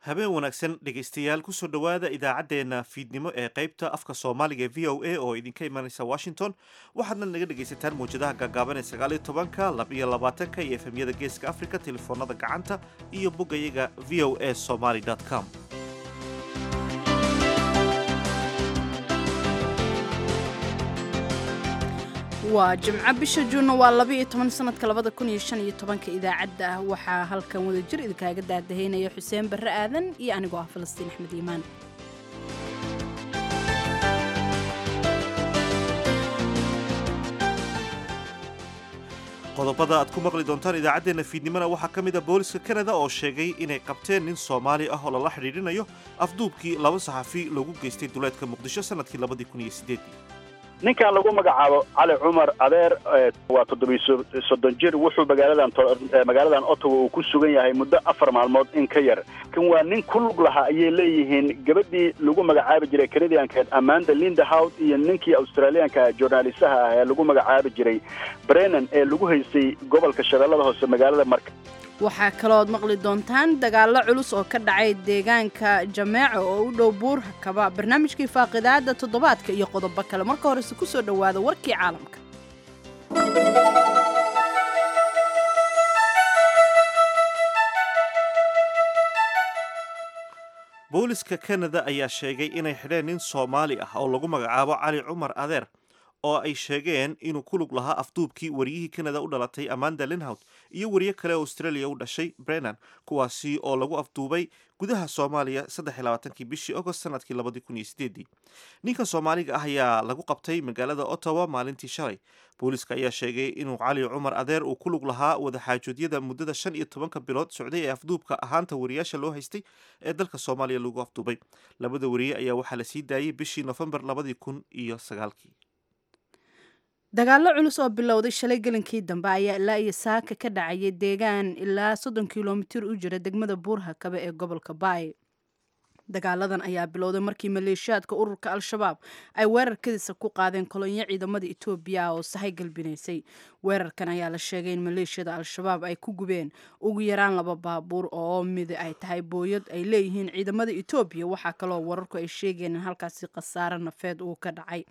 habeen wanaagsan dhegaystayaal kusoo dhowaada idaacaddeenna fiidnimo ee qaybta afka soomaaliga ee v o a oo idinka imanaysa washington waxaadna naga dhegaysataan mawjadaha gaagaaban ee sagaaliyo tobanka labiyo labaatanka iyo efemyada geeska africa telefoonada gacanta iyo boggayaga v o a somaly com waa jimco bisha juunna waa labaiyo toban sanadka labada kun iyo shan iyo tobanka idaacadda ah waxaa halkan wadajir idinkaaga daadahaynaya xuseen barre aadan iyo anigoo ah falastiin axmed iimaan qodobada aad ku maqli doontaan idaacaddeenna fiidnimona waxaa ka mid a booliska kanada oo sheegay inay qabteen nin soomaali ah oo lala xidhiidhinayo afduubkii laba saxafi loogu geystay duleedka muqdisho sanadkii labadii kun iyo sideedii ninkan lagu magacaabo cali cumar adeer waa toddobiy soddon jir wuxuu magaaladan magaaladan ottawa uu ku sugan yahay muddo afar maalmood in ka yar kan waa nin ku lug lahaa ayay leeyihiin gabadhii lagu magacaabi jiray canadianka amanda linda howd iyo ninkii australiyaanka journalistaha ah ee lagu magacaabi jiray brennan ee lagu haystay gobolka shabeellada hoose magaalada marka waxaa kalooad maqli doontaan dagaallo culus oo ka dhacay deegaanka jameeco oo u dhow buur hakaba barnaamijkii faaqidaada toddobaadka iyo qodobo kale marka horese ku soo dhowaada warkii caalamka booliska kanada ayaa sheegay inay xidheen nin soomaali ah oo lagu magacaabo cali cumar adeer oo ay sheegeen inuu ku lug lahaa afduubkii wariyihii kanada u dhalatay amanda linhout iyo wariye kale oo australia u dhashay brennan kuwaasi oo lagu afduubay gudaha soomaaliya saddexiylabaatankii bishii agost sanadkii labadii kun iyo sideedii ninkan soomaaliga ah ayaa lagu qabtay magaalada ottawa maalintii shalay booliska ayaa sheegay inuu cali cumar adeer uu ku lug lahaa wadaxaajoodyada muddada shan iyo tobanka bilood socday ee afduubka ahaanta wariyaasha loo haystay ee dalka soomaaliya lagu afduubay labada wariye ayaa waxaa la sii daayey bishii nofembar labadii kun iyo sagaalkii dagaallo culus oo bilowday shalay gelinkii dambe ayaa ilaa iyo saaka ka dhacayay deegaan ilaa soddon kilomitir u jira degmada buurhakabe ee gobolka baay dagaaladan ayaa bilowday markii maleeshiyaadka ururka al-shabaab ay weerarkadiisa ku qaadeen kolonyo ciidamada etoobiya ah oo sahay galbinaysay weerarkan ayaa la sheegay in maleeshiyada al-shabaab ay ku gubeen ugu yaraan laba baabuur oo mid ay tahay booyad ay leeyihiin ciidamada etoobiya waxaa kaloo wararku ay sheegeen in halkaasi khasaare nafeed uu ka dhacay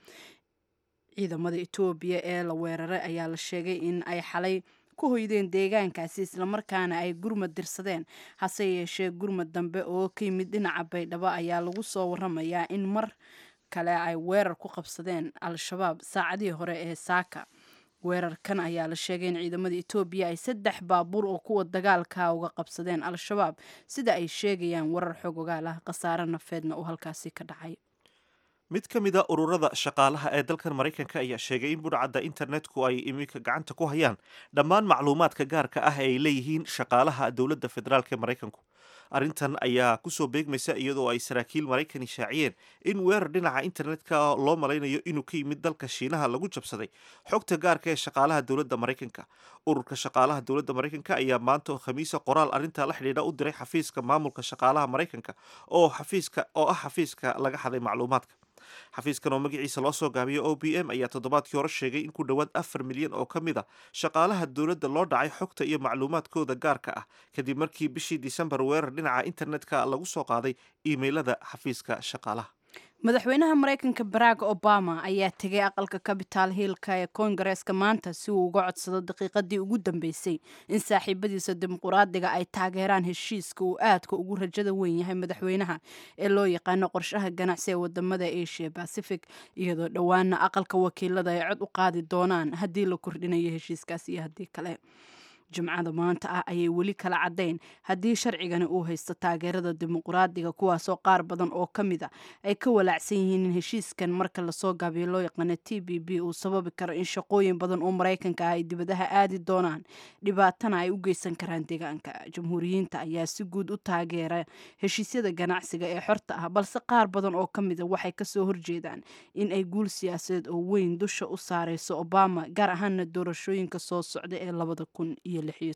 ciidamada etoobiya ee la weeraray ayaa la sheegay in ay xalay ku hoydeen deegaankaasi islamarkaana ay gurmad dirsadeen hase yeeshee gurmad dambe oo ka yimid dhinaca baydhabo ayaa lagu soo waramayaa in mar kale ay weerar ku qabsadeen al-shabaab saacadihii hore ee saaka weerarkan ayaa la sheegay in ciidamada etoobiya ay saddex baabuur oo kuwa dagaalka uga qabsadeen al-shabaab sida ay sheegayaan warar xog ogaal ah khasaare nafeedna uu halkaasi ka dhacay mid ka mid a ururada shaqaalaha ee dalkan maraykanka ayaa sheegay in budhcadda internetku ay iminka gacanta ku hayaan dhammaan macluumaadka gaarka ah ee ay leeyihiin shaqaalaha dowladda federaalk ee maraykanku arrintan ayaa kusoo beegmaysa iyadoo ay saraakiil maraykani shaaciyeen in weerar dhinaca internetka loo malaynayo inuu ka yimid dalka shiinaha lagu jabsaday xogta gaarka ee shaqaalaha dowladda maraykanka ururka shaqaalaha dowladda maraykanka ayaa maanta oo khamiisa qoraal arrinta la xidhiidha u diray xafiiska maamulka shaqaalaha maraykanka oo xafiiska oo ah xafiiska laga xaday macluumaadka xafiiskan oo magaciisa loo soo gaabiyo o b m ayaa toddobaadkii hore sheegay in ku dhowaad afar milyan oo ka mid a shaqaalaha dowladda loo dhacay xogta iyo macluumaadkooda gaarka ah kadib markii bishii disembar weerar dhinaca internetka lagu soo qaaday iimaylada xafiiska shaqaalaha madaxweynaha maraykanka barack obama ayaa tegay aqalka capital hillka ee koongareeska maanta si uu uga codsado daqiiqadii ugu dambeysay in saaxiibadiisa dimuquraadiga ay taageeraan heshiiska uu aadka ugu rajada weyn yahay madaxweynaha ee loo yaqaano qorshaha ganacsi ee wadamada asia pacific iyadoo dhowaana aqalka wakiilada ay cod u qaadi doonaan haddii la kordhinayo heshiiskaas iyo haddii kale jimcada maanta ah ayay weli kala caddayn haddii sharcigani uu haysto taageerada dimuquraadiga kuwaasoo qaar badan oo ka mid a ay ka walaacsan yihiin in heshiiskan marka lasoo gaabiyo loo yaqaano t b b uu sababi karo in shaqooyin badan oo maraykanka ah ay dibadaha aadi doonaan dhibaatana ay u geysan karaan deegaanka jamhuuriyiinta ayaa si guud u taageera heshiisyada ganacsiga ee xorta ah balse qaar badan oo ka mid a waxay kasoo horjeedaan in ay guul siyaasadeed oo weyn dusha u saareyso obama gaar ahaana doorashooyinka soo socda ee labada kun iyo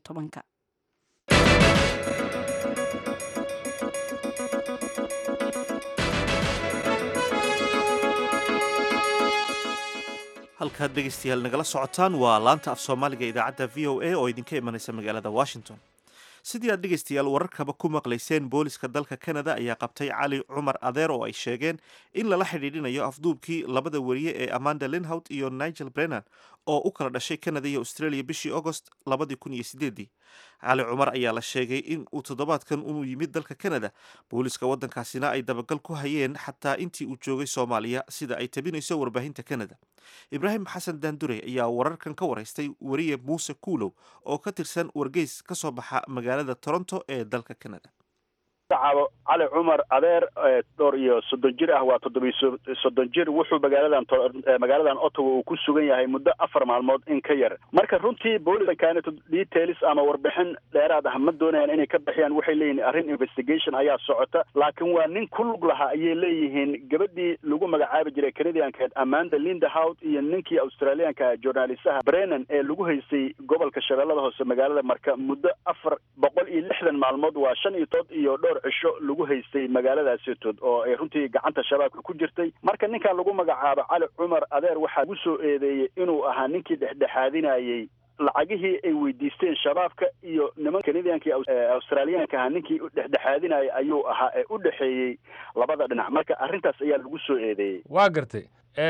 halkaad dhegaystayaal nagala socotaan waa laanta af soomaaliga idaacadda v o a oo idinka imanaysa magaalada washington sidii aad dhegaystayaal wararkaba ku maqlayseen booliska dalka canada ayaa qabtay cali cumar adeer oo ay sheegeen in lala xidhiidhinayo afduubkii labada weriye ee amanda linhout iyo nigel brennan oo u kala dhashay canada iyo australia bishii agost labadii kun iyo sideedii cali cumar ayaa la sheegay in uu toddobaadkan uu yimid dalka canada booliska waddankaasina ay dabagal ku hayeen xataa intii uu joogay soomaaliya sida ay tabinayso warbaahinta canada ibraahim xasan daandure ayaa wararkan ka waraystay weriye muuse kuulow oo ka tirsan wargeys ka soo baxa magaalada toronto ee dalka canada magacaabo cali cumar adeer dhowr iyo soddon jir ah waa toddobiy soddon jir wuxuu magaaladan magaaladan ottawa uu ku sugan yahay muddo afar maalmood in ka yar marka runtii booliska kanet details ama warbixin dheeraad ah ma doonayaan inay ka bixiyaan waxay leeyihin arrin investigation ayaa socota laakiin waa nin ku lug lahaa ayay leeyihiin gabadhii lagu magacaabi jiray canadianka amanda lindahout iyo ninkii australianka journalistaha brennan ee lagu haystay gobolka shabeellada hoose magaalada marka muddo afar boqol iyo lixdan maalmood waa shan iyo tood iyo dhowr cisho lagu haystay magaaladaasitood oo ay runtii gacanta shabaabka ku jirtay marka ninkan lagu magacaabo cali cumar adeer waxaa lagu soo eedeeyey inuu ahaa ninkii dhexdhexaadinayey lacagihii ay weydiisteen shabaabka iyo niman canadianka australiyaanka ahaa ninkii dhexdhexaadinayay ayuu ahaa ee u dhexeeyey labada dhinac marka arrintaas ayaa lagu soo eedeeyey waa gartay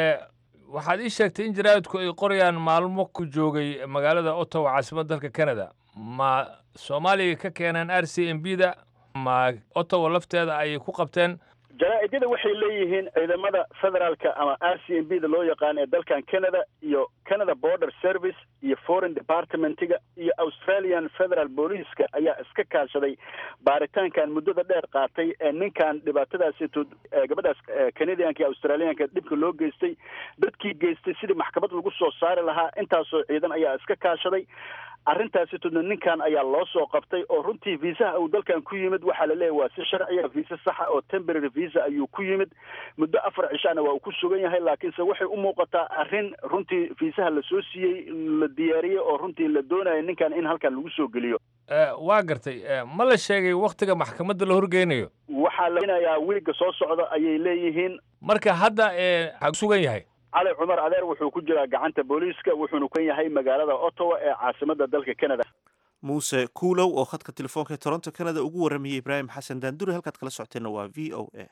waxaad ii sheegtay in jaraa'idku ay qorayaan maalmo ku joogay magaalada ottawa caasimadda dalka canada ma soomaaliya ka keeneen r c m b da ma ottawa lafteeda ayay ku qabteen jaraa-idyada waxay leeyihiin ciidamada federaalka ama r c m b da loo yaqaan ee dalkan canada iyo canada border service iyo foreign departmentiga iyo australian federal booliiska ayaa iska kaashaday baaritaankan muddada dheer qaatay ee ninkan dhibaatadaasito gabadhaas canadianka iyo australianka dhibka loo geystay dadkii geystay sidii maxkamad lagu soo saari lahaa intaasoo ciidan ayaa iska kaashaday arrintaasitodna ninkan ayaa loo soo qabtay oo runtii viisaha uu dalkan ku yimid waxaa la leeyahy waa si sharciya viisa saxa oo temporary visa ayuu ku yimid muddo afar cishana waa uu ku sugan yahay laakiinse waxay u muuqataa arrin runtii viisaha lasoo siiyey la diyaariyey oo runtii la doonaya ninkan in halkan lagu soo geliyo waa gartay ma la sheegay waktiga maxkamadda la horgeynayo waxaa lainayaa wiigga soo socda ayay leeyihiin marka hadda waxaa sugan yahay cali cumar adeer wuxuu ku jiraa gacanta booliiska wuxuuna kan yahay magaalada ottawa ee caasimadda dalka canada muuse kuulow oo khadka telefoonka ee toronto canada ugu warramayay ibraahim xasan daandure halkaad kala socoteenna waa v o a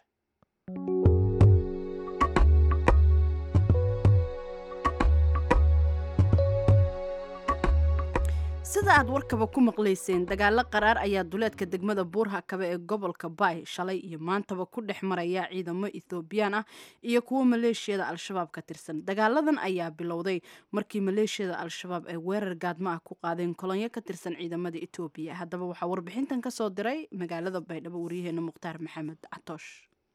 sida aad warkaba ku maqlayseen dagaalo qaraar ayaa duleedka degmada buurhakabe ee gobolka baay shalay iyo maantaba ku dhex maraya ciidamo ethoobiyan ah iyo kuwo maleeshiyada al-shabaab ka tirsan dagaaladan ayaa bilowday markii maleeshiyada al-shabaab ay weerar gaadmo ah ku qaadeen kolonyo ka tirsan ciidamada etoobiya haddaba waxaa warbixintan ka soo diray magaalada baydhabo waryaheena mukhtaar maxamed catoosh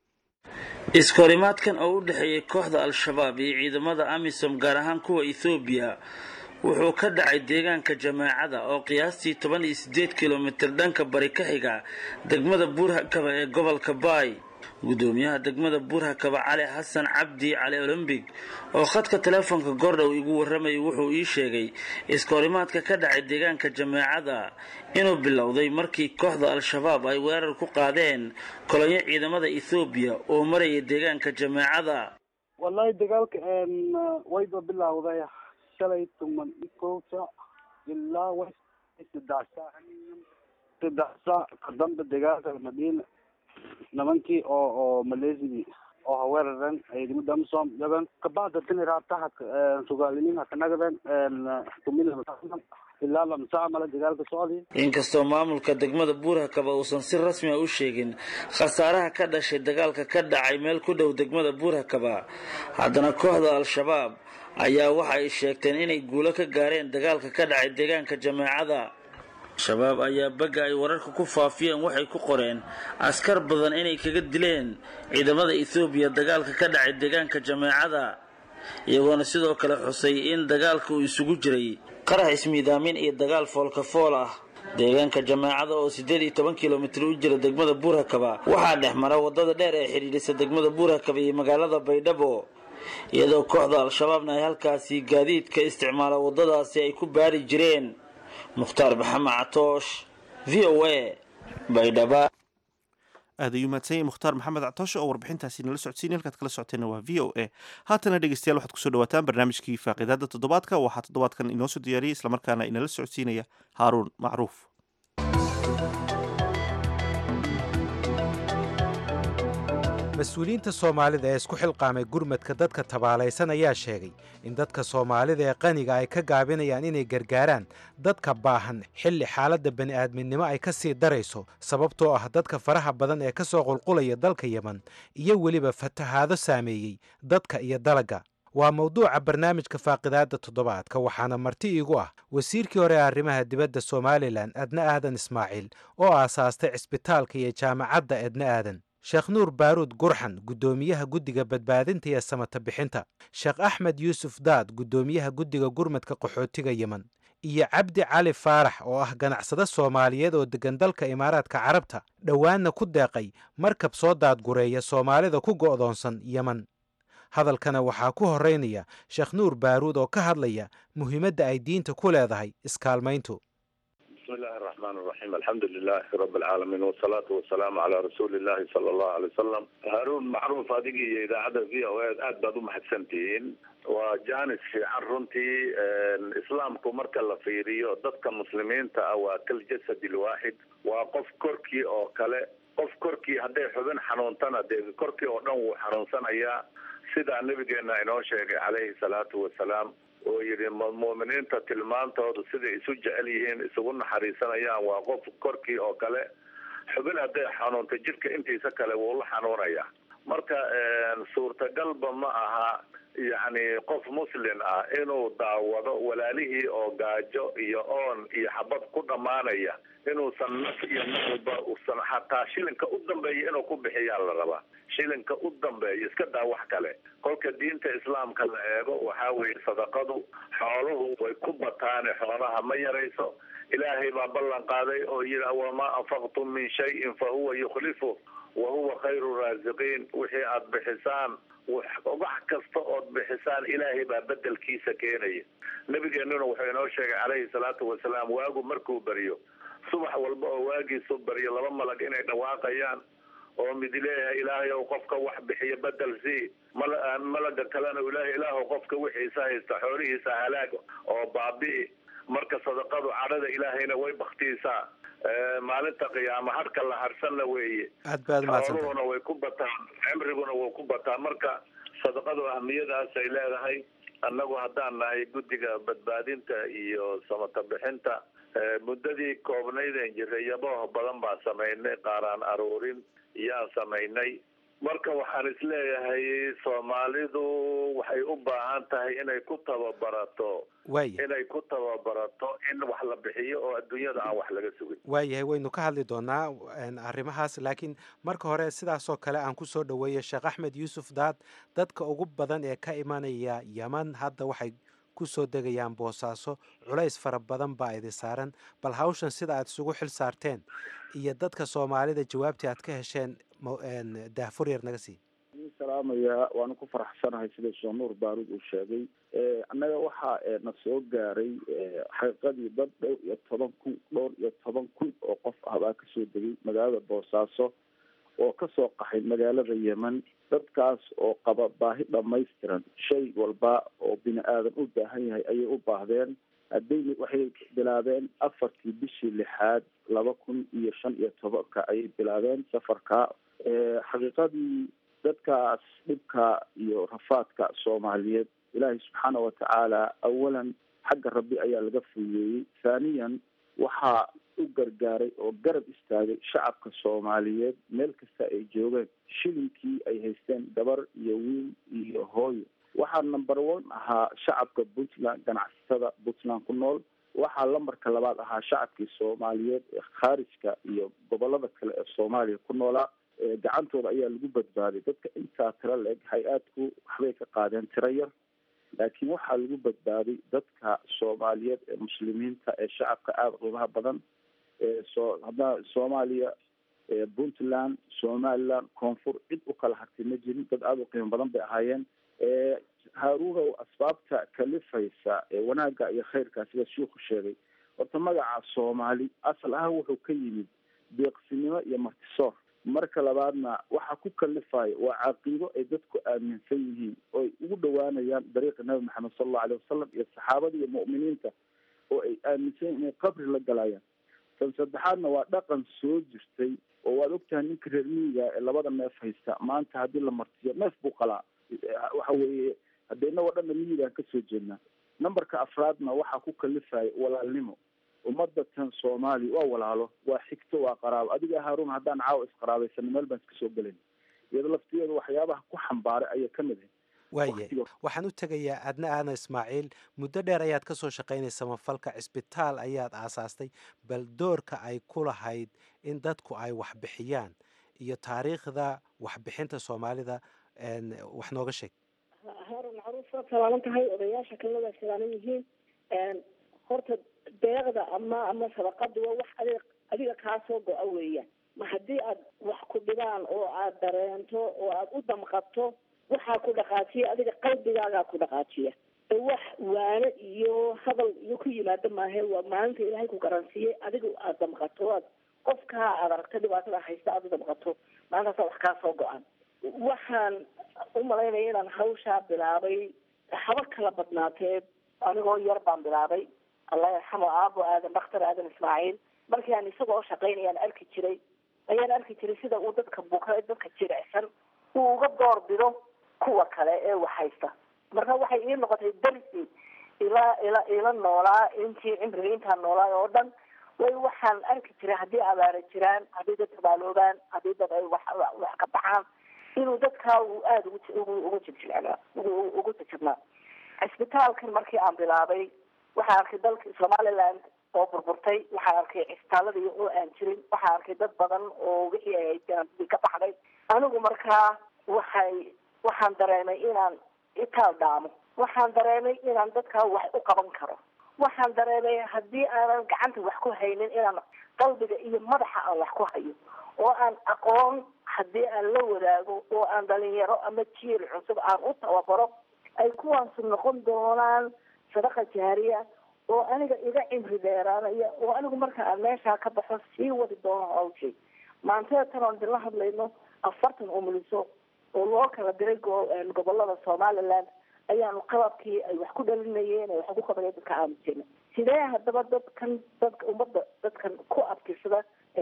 iskahorimaadkan oo u dhexeeyay kooxda al-shabaab iyo ciidamada amisom gaar ahaan kuwa ethoobiya wuxuu ka dhacay deegaanka jamaacada oo qiyaastii toban iyo siddeed kilomitir dhanka bari ka xiga degmada buurhakaba ee gobolka baay gudoomiyaha degmada buurhakaba cali xasan cabdi cali olombig oo khadka teleefonka gordhow igu warramayay wuxuu ii sheegay iskahorimaadka ka dhacay deegaanka jamaacada inuu bilowday markii kooxda al-shabaab ay weerar ku qaadeen kolonyo ciidamada ethoobiya oo maraya deegaanka jamaacada wallaahi dagaalka wayba bilowday shalay tuman iyo kow saac ilaa w saddex saac saddex saac ka dambe dagaalka madiina nimankii oo oo maleesigii oo haweeraran ciidamada amisom yagan kabacda tini raataha sugaaliniin hakanagadan kumila ilaa lamsaa male dagaalka socday inkastoo maamulka degmada buurhakaba uusan si rasmi a u sheegin khasaaraha ka dhashay dagaalka ka dhacay meel ku dhow degmada buurhakaba haddana kooxda al-shabaab ayaa waxa ay sheegteen inay guulo ka gaareen dagaalka ka dhacay deegaanka jameecada shabaab ayaa bagga ay wararka ku faafiyeen waxay ku qoreen askar badan inay kaga dileen ciidamada ethoobiya dagaalka ka dhacay deegaanka jameecada iyagoona sidoo kale xusay in dagaalka uu isugu jiray qarax ismiidaamin iyo dagaal foolkafool ah deegaanka jameecada oo siddeed iyo toban kilomitir u jira degmada buurhakaba waxaa dhex mara waddada dheer ee xidhiidhisa degmada buurhakaba iyo magaalada baydhabo iyadoo kooxda al-shabaabna ay halkaasi gaadiidka isticmaala waddadaasi ay ku baari jireen mukhtaar maxamed catoosh v o a baydhaba aad ayuu mahadsan yahay mukhtaar maxamed catooshe oo warbixintaasi nala socodsiinay halkaad kala socoteenna waa v o a haatana dhegeystayaal waxaad kusoo dhawaataan barnaamijkii faaqidaada toddobaadka waxaa toddobaadkan inoo soo diyaariyey islamarkaana inala socodsiinaya haaruun macruuf mas-uuliyiinta soomaalida ee isku xilqaamay gurmadka dadka tabaalaysan ayaa sheegay in dadka soomaalida ee qaniga ay ka gaabinayaan inay gargaaraan dadka baahan xilli xaaladda bani'aadminimo ay ka sii darayso sababtoo ah dadka faraha badan ee ka soo qulqulaya dalka yeman iyo weliba fatahaado saameeyey dadka iyo dalagga waa mawduuca barnaamijka faaqidaadda toddobaadka waxaana marti iigu ah wasiirkii hore ee arrimaha dibadda somalilan adna aadan ismaaciil oo aasaastay cisbitaalka iyo jaamacadda edna aadan sheekh nuur baaruud gurxan guddoomiyaha guddiga badbaadinta iyo samata bixinta sheekh axmed yuusuf daad guddoomiyaha guddiga gurmadka qaxootiga yemen iyo cabdi cali faarax oo ah ganacsade soomaaliyeed oo deggan dalka imaaraadka carabta dhowaanna ku deeqay markab soo daadgureeya soomaalida ku go'doonsan yemen hadalkana waxaa ku horraynaya sheekh nuur baaruud oo ka hadlaya muhiimadda ay diinta ku leedahay iskaalmayntu بسم الله الرحمن الرحيم الحمد لله رب العالمين والصلاة والسلام على رسول الله صلى الله عليه وسلم هارون معروف هذه إذاعة في أو aad baad u mahadsantihiin waa jaanis fiican runtii islaamku marka la fiiriyo dadka muslimiinta ah waa kal jasad lwaaxid waa qof korkii oo kale qof korkii hadday xubin xanuuntana dee korkii oo dhan wuu xanuunsanayaa sidaa nabigeena inoo sheegay calayhi salaatu wasalaam oo yidhi mu'miniinta tilmaantoodu siday isu jecel yihiin isugu naxariisanayaan waa qof korkii oo kale xubin hadday xanuunta jidhka intiisa kale wuu la xanuunayaa marka suurtagalba ma aha yacni qof muslin ah inuu daawado walaalihii oo gaajo iyo oon iyo xabad ku dhammaanaya inuusan naf iyo nafba usan xataa shilinka u dambeeya inuu ku bixiyaa la rabaa shilinka u dambeeya iska daa wax kale kolka diinta islaamka la eego waxaa weeye sadaqadu xooluhu way ku bataane xoolaha ma yarayso ilaahay baa ballan qaaday oo yidhi wamaa anfaqtum min shayin fa huwa yukhlifu wa huwa khayru raasiqiin wixii aada bixisaan wax kasta ood bixisaan ilaahay baa bedelkiisa keenaya nabigeennuna wuxuu inoo sheegay calayhi salaatu wasalaam waagu markuu baryo subax walba oo waagiisu baryo laba malag inay dhawaaqayaan oo mid leeyahay ilaahay ow qofka wax bixiya bedel sii mal malaga kalena ilaahay ilaahow qofka wixiisa haysta xoolihiisa halaag oo baabi'i marka sadaqadu cadhada ilaahayna way baktiisaa maalinta qiyaama harka la harsanna weeye aad baad umahadsantahay xooluhuna way ku bataan cimriguna wuu ku bataa marka sadaqadu ahmiyadaasay leedahay annagu haddaan nahay guddiga badbaadinta iyo samata bixinta muddadii koobnaydeen jiray yabooh badan baan samaynay qaaraan aruurin yaan samaynay marka waxaan isleeyahay soomaalidu waxay u baahan tahay inay ku tababarato waaya inay ku tababarato in wax la bixiyo oo adduunyada aan wax laga sugin waayahay waynu ka hadli doonaa een, arrimahaas laakiin marka hore sidaasoo kale aan ku soo dhoweeyo sheekh axmed yuusuf daad dadka ugu badan ee ka imanaya yeman hadda waxay ku soo degayaan boosaaso culays fara badan baa idin saaran bal hawshan sida aad isugu xil saarteen iyo dadka soomaalida jawaabtii aad ka hesheen mo- een, daahfur yar naga sii salaamaya waanu ku faraxsanahay sida sheekh nuur baaruud uu sheegay annaga waxaa na soo gaaray xaqiiqadii dad dhowr iyo toban kun dhowr iyo toban kun oo qof ah baa kasoo degay magaalada boosaaso oo kasoo qaxay magaalada yemen dadkaas oo qaba baahi dhamaystiran shay walba oo bini aadan u baahan yahay ayay u baahdeen haddayna waxay bilaabeen afartii bishii lixaad laba kun iyo shan iyo tobanka ayay bilaabeen safarka xaqiiqadii dadkaas dhibka iyo rafaadka soomaaliyeed ilaahay subxaana watacaala awalan xagga rabbi ayaa laga fuuyeeyey thaniyan waxaa u gargaaray oo garab istaagay shacabka soomaaliyeed meel kasta ay joogeen shilinkii ay haysteen gabar iyo wiil iyo hooyo waxaa number one ahaa shacabka puntland ganacsatada puntland ku nool waxaa lambarka labaad ahaa shacabkii soomaaliyeed ee khaarijka iyo gobolada kale ee soomaaliya ku noolaa gacantooda ayaa lagu badbaaday dadka intaa tiro la-eg hay-aadku waxbay ka qaadeen tiro yar laakiin waxaa lagu badbaaday dadka soomaaliyeed ee muslimiinta ee shacabka aada qiimaha badan ee soo hadda soomaaliya puntland somaliland koonfur cid u kala hartay ma jirin dad aada u qiimo badan bay ahaayeen haaruunow asbaabta kalifaysa ee wanaagga iyo khayrka sida shiiku sheegay horta magaca soomaali asal ahaan wuxuu ka yimid deeqsinimo iyo martisoor marka labaadna waxaa ku kalifayo waa caqiido ay dadku aaminsan yihiin oo ay ugu dhawaanayaan dariiqa nabi maxamed sala allahu aleyh wasalam iyo saxaabada iyo mu'miniinta oo ay aaminsan yihin inay qabri la galayaan tan saddexaadna waa dhaqan soo jirtay oo waad ogtahay ninka reer miyiga ee labada neef haysta maanta haddii la martiyo neef buu qalaa waxa weeye haddee inagoo dhanna miyigaan kasoo jeednaa numberka afraadna waxaa ku kalifaya walaalnimo ummadda tan soomaaliya waa walaalo waa xigto waa qaraabo adiga haarun haddaan caawa isqaraabaysano meel baan iska soo gelayn iyado laftigeeda waxyaabaha ku xambaaray ayay ka mid ahay waaye waxaan u tegayaa adna aadan ismaaciil muddo dheer ayaad ka soo shaqaynaysa mafalka cisbitaal ayaad aasaastay bal doorka ay ku lahayd in dadku ay waxbixiyaan iyo taariikhda waxbixinta soomaalida wax nooga sheeg haarun macruuf waad salaalan tahay odayaasha kalada salaalan yihiin horta deeqda ama ama sadaqada waa wax adig adiga kaa soo go-a weeyaan ma haddii aad wax ku dhibaan oo aad dareento oo aad u damqato waxaa ku dhaqaajiya adiga qalbigaagaa ku dhaqaajiya wax waane iyo hadal iyo ku yimaado maahe waa maalinta ilaahay ku garansiiyey adiga aad damqato aad qofkaa aad aragta dhibaatada haysta aad u damqato maalintaasa wax kaa soo go-an waxaan u malaynaya inaan hawshaa bilaabay haba kala badnaatee anigoo yar baan bilaabay allah yarxamo aabo aadan dhakhtar aadan ismaaciil markii aan isagoo shaqaynayaan arki jiray ayaan arki jiray sida uu dadka buka dadka jirecsan uu uga door bido kuwa kale ee wax haysta marka waxay ii noqotay darsi ila ila ila noolaa intii cimriga intaan noolaa oo dhan way waxaan arki jiray haddii abaara jiraan haddii dad tabaaloobaan haddii dad ay wax wax ka baxaan inuu dadkaa uu aada ugu ugu jijicnaa ugu ugu jijibnaa cisbitaalkan markii aan bilaabay waxaan arkay dalka somaliland oo burburtay waxaan arkay cisbitaaladii oo aan jirin waxaan arkay dad badan oo wixii ay haysteen ka baxday anigu markaa waxay waxaan dareemay inaan itaal dhaamo waxaan dareemay inaan dadkaa wax u qaban karo waxaan dareemay haddii aanan gacanta wax ku haynin inaan qalbiga iyo madaxa aan wax ku hayo oo aan aqoon haddii aan la wadaago oo aan dhalinyaro ama jiil cusub aan u tababaro ay kuwaasu noqon doonaan sadaqa jaariya oo aniga iga cimri dheeraanaya oo anigu marka aan meeshaa ka baxo sii wadi doono hawshay maantada tan oon idinla hadlayno afartan umuliso oo loo kala diray gobolada somaliland ayaanu qababkii ay wax ku dhalinayeen ay wax ku qabanay dadka aamusina sidee haddaba dadkan dadka ummadda dadkan ku abtirsada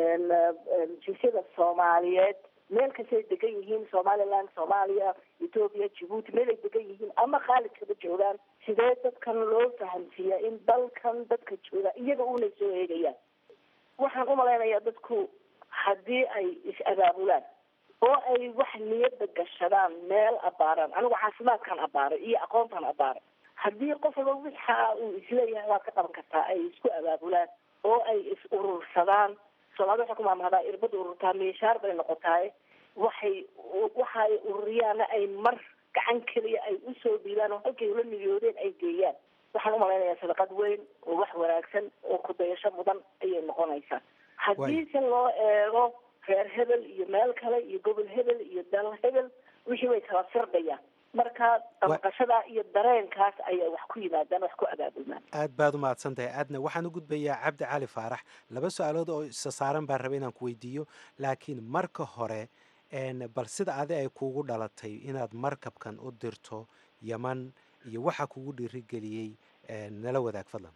jinsiyada soomaaliyeed meel kastay degan yihiin somaliland soomaaliya ethoopia djibuuti meel ay degan yihiin ama khaalidkaba joogaan sidee dadkan loo fahamsiiyaa in dalkan dadka jooga iyaga unay soo eegayaan waxaan umalaynayaa dadku haddii ay is-abaabulaan oo ay wax niyada gashadaan meel abaaraan anigu caafimaadkaan abaaray iyo aqoontaan abaaray haddii qof walba wixa uu isleeyahay waad ka qaban kartaa ay isku abaabulaan oo ay is urursadaan soomaalida waxay ku maamahdaa irbada ururtaa miishaar bay noqotaay waxay waxa ay ururiyaana ay mar gacan keliya ay usoo dhiibaan oo halkay ula niyoodeen ay geeyaan waxaan umalaynayaa sadaqad weyn oo wax wanaagsan oo kudayasho mudan ayay noqonaysaa haddii se loo eego reer hebel iyo meel kale iyo gobol hebel iyo dal hebel wixii way kala firdhayaan marka damqashada iyo dareenkaas ayaa wax ku yimaadaan wax ku abaabulmaan aad baad u mahadsan tahay aadna waxaan u gudbayaa cabdi cali faarax laba su-aalood oo isa saaran baan rabay inaan ku weydiiyo laakiin marka hore bal sida adi ay kuugu dhalatay inaad markabkan u dirto yaman iyo waxa kugu dhiirigeliyey nala wadaag fadlan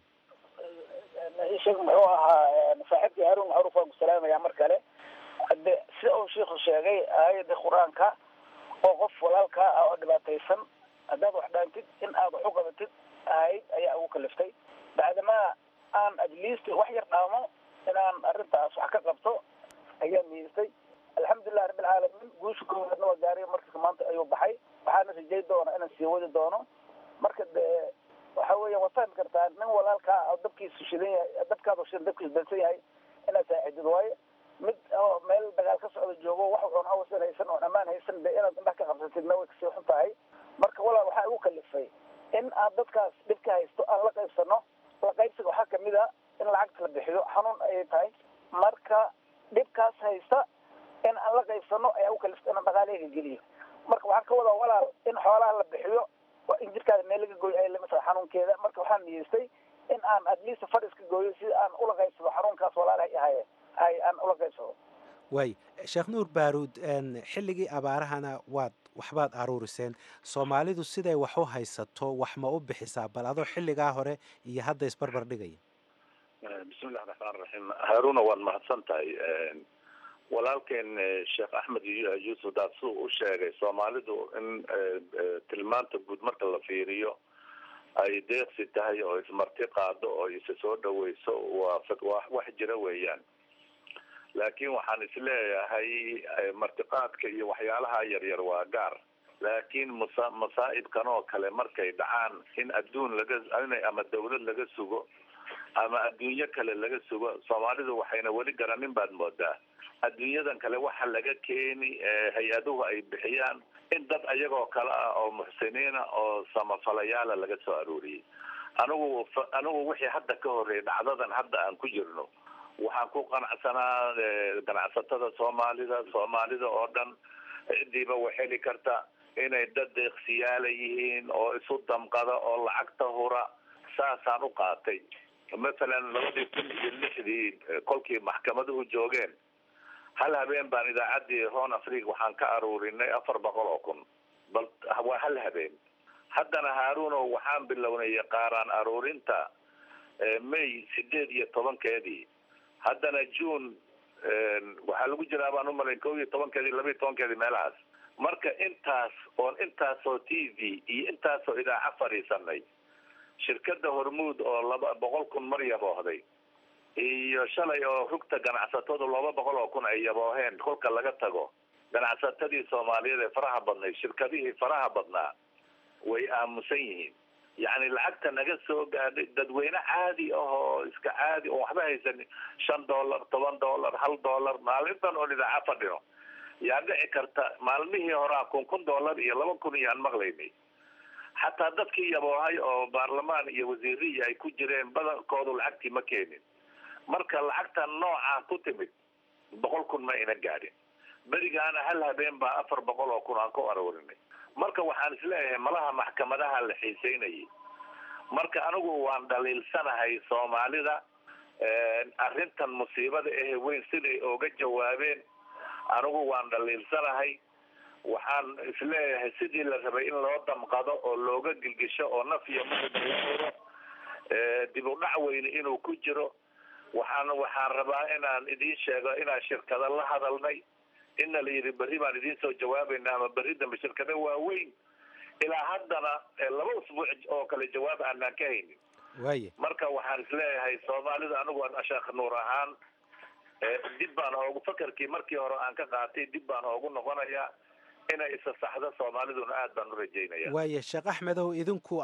sheekh muxuu ahaa saaxiibkii haruun macruuf waan ku salaamayaa mar kale hade sida uu sheikhu sheegay aayada qur-aanka oo qof walaalkaa ah oo dhibaataysan haddaad wax dhaantid in aad wax u qabatid ahayd ayaa ugu kaliftay bacdamaa aan at least wax yar dhaamo inaan arrintaas wax ka qabto ayaa niyeystay alxamdulilah rabbilcaalamiin guusha koowaadna waa gaariya marka maanta ayuu baxay waxaana rajay doona inaan sii wadi doono marka dee waxa weya waad fahmi kartaa nin walaalkaa oo dabkiisu shidan yahay dabkaadu shidan dabkiisu dansan yahay inaad saacidid waayo mid oo meel dagaal ka socda joogo wax oon awasan haysan oon ammaan haysan de inaad indhaha ka qabsatidna way kasii xun tahay marka walaal waxaa igu kalifay in aan dadkaas dhibka haysto aan la qaybsano la qaybsiga waxaa kamid a in lacagta la bixiyo xanuun ayay tahay marka dhibkaas haysta in aan la qaybsano ayaa ugu kaliftay inaan dhaqaaleega geliyo marka waxaan ka wadaa walaal in xoolaha la bixiyo in jirkaada meel laga gooyo ay lamid xanuunkeeda marka waxaan niyeystay in aan at least fadhis ka gooyo si aan ula qaybsado xanuunkaas walaalahay ahaye ay aan ula qaybsado waay sheekh nuur baaruud xilligii abaarahana waad waxbaad aruuriseen soomaalidu siday wax u haysato wax ma u bixisaa bal adoo xilligaa hore iyo hadda isbarbar dhigaya bismillahi raxmaan raxiim haaruna waad mahadsan tahay walaalkeen sheekh axmed yuusuf daad suu u sheegay soomaalidu in tilmaanta guud marka la fiiriyo ay deeqsi tahay oo ismarti qaado oo isa soo dhaweyso waa waa wax jira weeyaan laakiin waxaan isleeyahay martiqaadka iyo waxyaalaha yaryar waa gaar laakiin masa masaa'ibkan oo kale markay dhacaan in adduun laga ama dawlad laga sugo ama adduunyo kale laga sugo soomaalidu waxayna weli garanin baad moodaa adduunyadan kale waxa laga keeni hay-aduhu ay bixiyaan in dad ayagoo kale ah oo muxsiniina oo samafalayaala laga soo arooriyey anigu anigu wixii hadda ka horreeyay dhacdadan hadda aan ku jirno waxaan ku qanacsanaa ganacsatada soomaalida soomaalida oo dhan cidiiba way heli karta inay dad deeqsiyaala yihiin oo isu damqada oo lacagta hura saasaan u qaatay masalan labadii kun iyo lixdii kolkii maxkamaduhu joogeen hal habeen baan idaacaddii hon africa waxaan ka aruurinay afar boqol oo kun bal waa hal habeen haddana haaruno waxaan bilownay qaaraan aruurinta may sideed iyo tobankeedii haddana june waxaa lagu jiraa baan umalayn kow iyo tobankeedii laba iyo tobankeedii meelahaas marka intaas oon intaasoo t v iyo intaasoo idaaca fadhiisanay shirkada hormuud oo laba boqol kun mar yaboohday iyo shalay oo rugta ganacsatadu laba boqol oo kun ay yabooheen kolka laga tago ganacsatadii soomaaliyeed ee faraha badnayd shirkadihii faraha badnaa way aamusan yihiin yacni lacagta naga soo gaadhay dadweyne caadi ah oo iska caadi oon waxba haysanin shan dollar toban dollar hal dollar maalintan oon idaaca fadhino yaa dhici karta maalmihii horaa kun kun dollar iyo laba kun iyo aan maqlaynay xataa dadkii yaboohay oo baarlamaan iyo wasiiriya ay ku jireen badankoodu lacagtii ma keenin marka lacagta noocaa ku timid boqol kun ma ina gaadhin berigaana hal habeen baa afar boqol oo kun aan ku aroorinay marka waxaan isleeyahay malaha maxkamadaha la xiiseynayay marka anigu waan dhaliilsanahay soomaalida arrintan musiibada ahe weyn siday ooga jawaabeen anigu waan dhaliilsanahay waxaan isleeyahay sidii la rabay in loo damqado oo looga gilgisho oo naf iyo mauro dib u dhac weyne inuu ku jiro waxaan waxaan rabaa inaan idiin sheego inaan shirkada la hadalnay ina la yidhi berri baan idiin soo jawaabayna ama berri dambe shirkada waaweyn ilaa haddana laba usbuuc oo kale jawaab aanaan ka haynin waaye marka waxaan isleeyahay soomaalidu anigu sheekh nuur ahaan dib baan oogu fakarkii markii hore aan ka qaatay dib baan oogu noqonayaa inay isa saxdo soomaaliduna aad baan u rajaynaya waaye sheekh axmedow idinku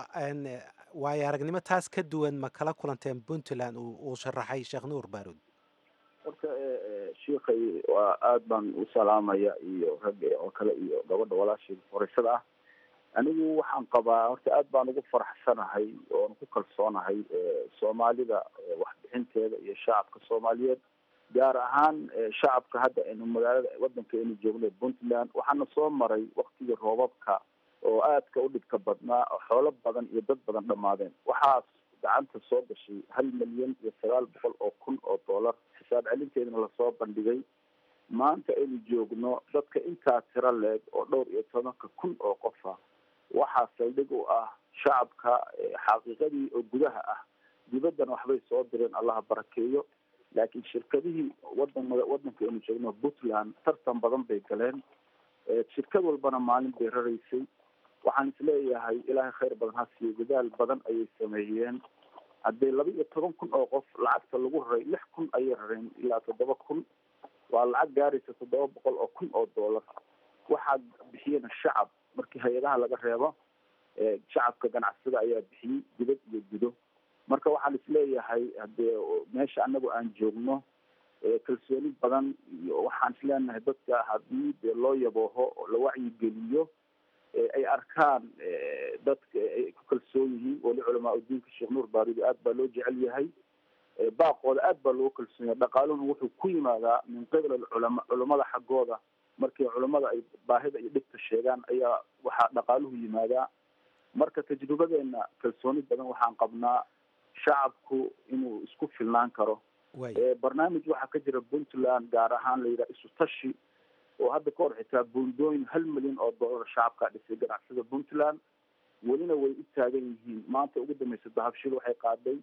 waayo aragnimo taas ka duwan ma kala kulanteen puntland uu sharaxay sheekh nuur baarud horta shiikay waa aad baan u salaamaya iyo ragga oo kale iyo gabadha walaashii furaysada ah anigu waxaan qabaa horta aad baan ugu faraxsanahay oon ku kalsoonahay soomaalida waxbixinteeda iyo shacabka soomaaliyeed gaar ahaan shacabka hadda aynu magaalada wadanka aynu joogno puntland waxaana soo maray waktigii roobabka oo aadka u dhibka badnaa oo xoolo badan iyo dad badan dhamaadeen waxaas gacanta soo gashay hal milyan iyo sagaal boqol oo kun oo dollar xisaab celinteedana lasoo bandhigay maanta aynu joogno dadka intaa tiro leeg oo dhowr iyo tobanka kun oo qofa waxaa saldhig u ah shacabka xaqiiqadii oo gudaha ah dibaddana waxbay soo direen allaha barakeeyo laakiin shirkadihii wadan wadanka aynu joogno puntland tartan badan bay galeen shirkad walbana maalin bay raraysay waxaan isleeyahay ilaahay khayr badan ha siiyo dadaal badan ayay sameeyeen haddii laba iyo toban kun oo qof lacagta lagu raray lix kun ayay rareen ilaa toddoba kun waa lacag gaaraysa toddoba boqol oo kun oo dollar waxaa bixiyena shacab markii hay-adaha laga reebo shacabka ganacsada ayaa bixiyey dibad iyo gudo marka waxaan isleeyahay hadee meesha anagu aan joogno kalsooni badan iyo waxaan isleenahay dadka haddii dee loo yabooho oo la wacyigeliyo ay arkaan dadka ay ku kalsoon yihiin weli culamaa udiinka sheekh nuur baarudi aad baa loo jecel yahay baaqooda aad baa loogu kalsoon yahay dhaqaaluhuna wuxuu ku yimaadaa min qibla culama culamada xaggooda markii culamada ay baahida iyo dhibta sheegaan ayaa waxaa dhaqaaluhu yimaadaa marka tajribadeena kalsooni badan waxaan qabnaa shacabku inuu isku filnaan karo barnaamij waxaa ka jira puntland gaar ahaan la yidhaha isu tashi oo hadda ka hor xitaa buundooyin hal milyan oo dollar shacabkaa dhisay ganacsada puntland welina way u taagan yihiin maanta ugu dambeysa dahabshil waxay qaaday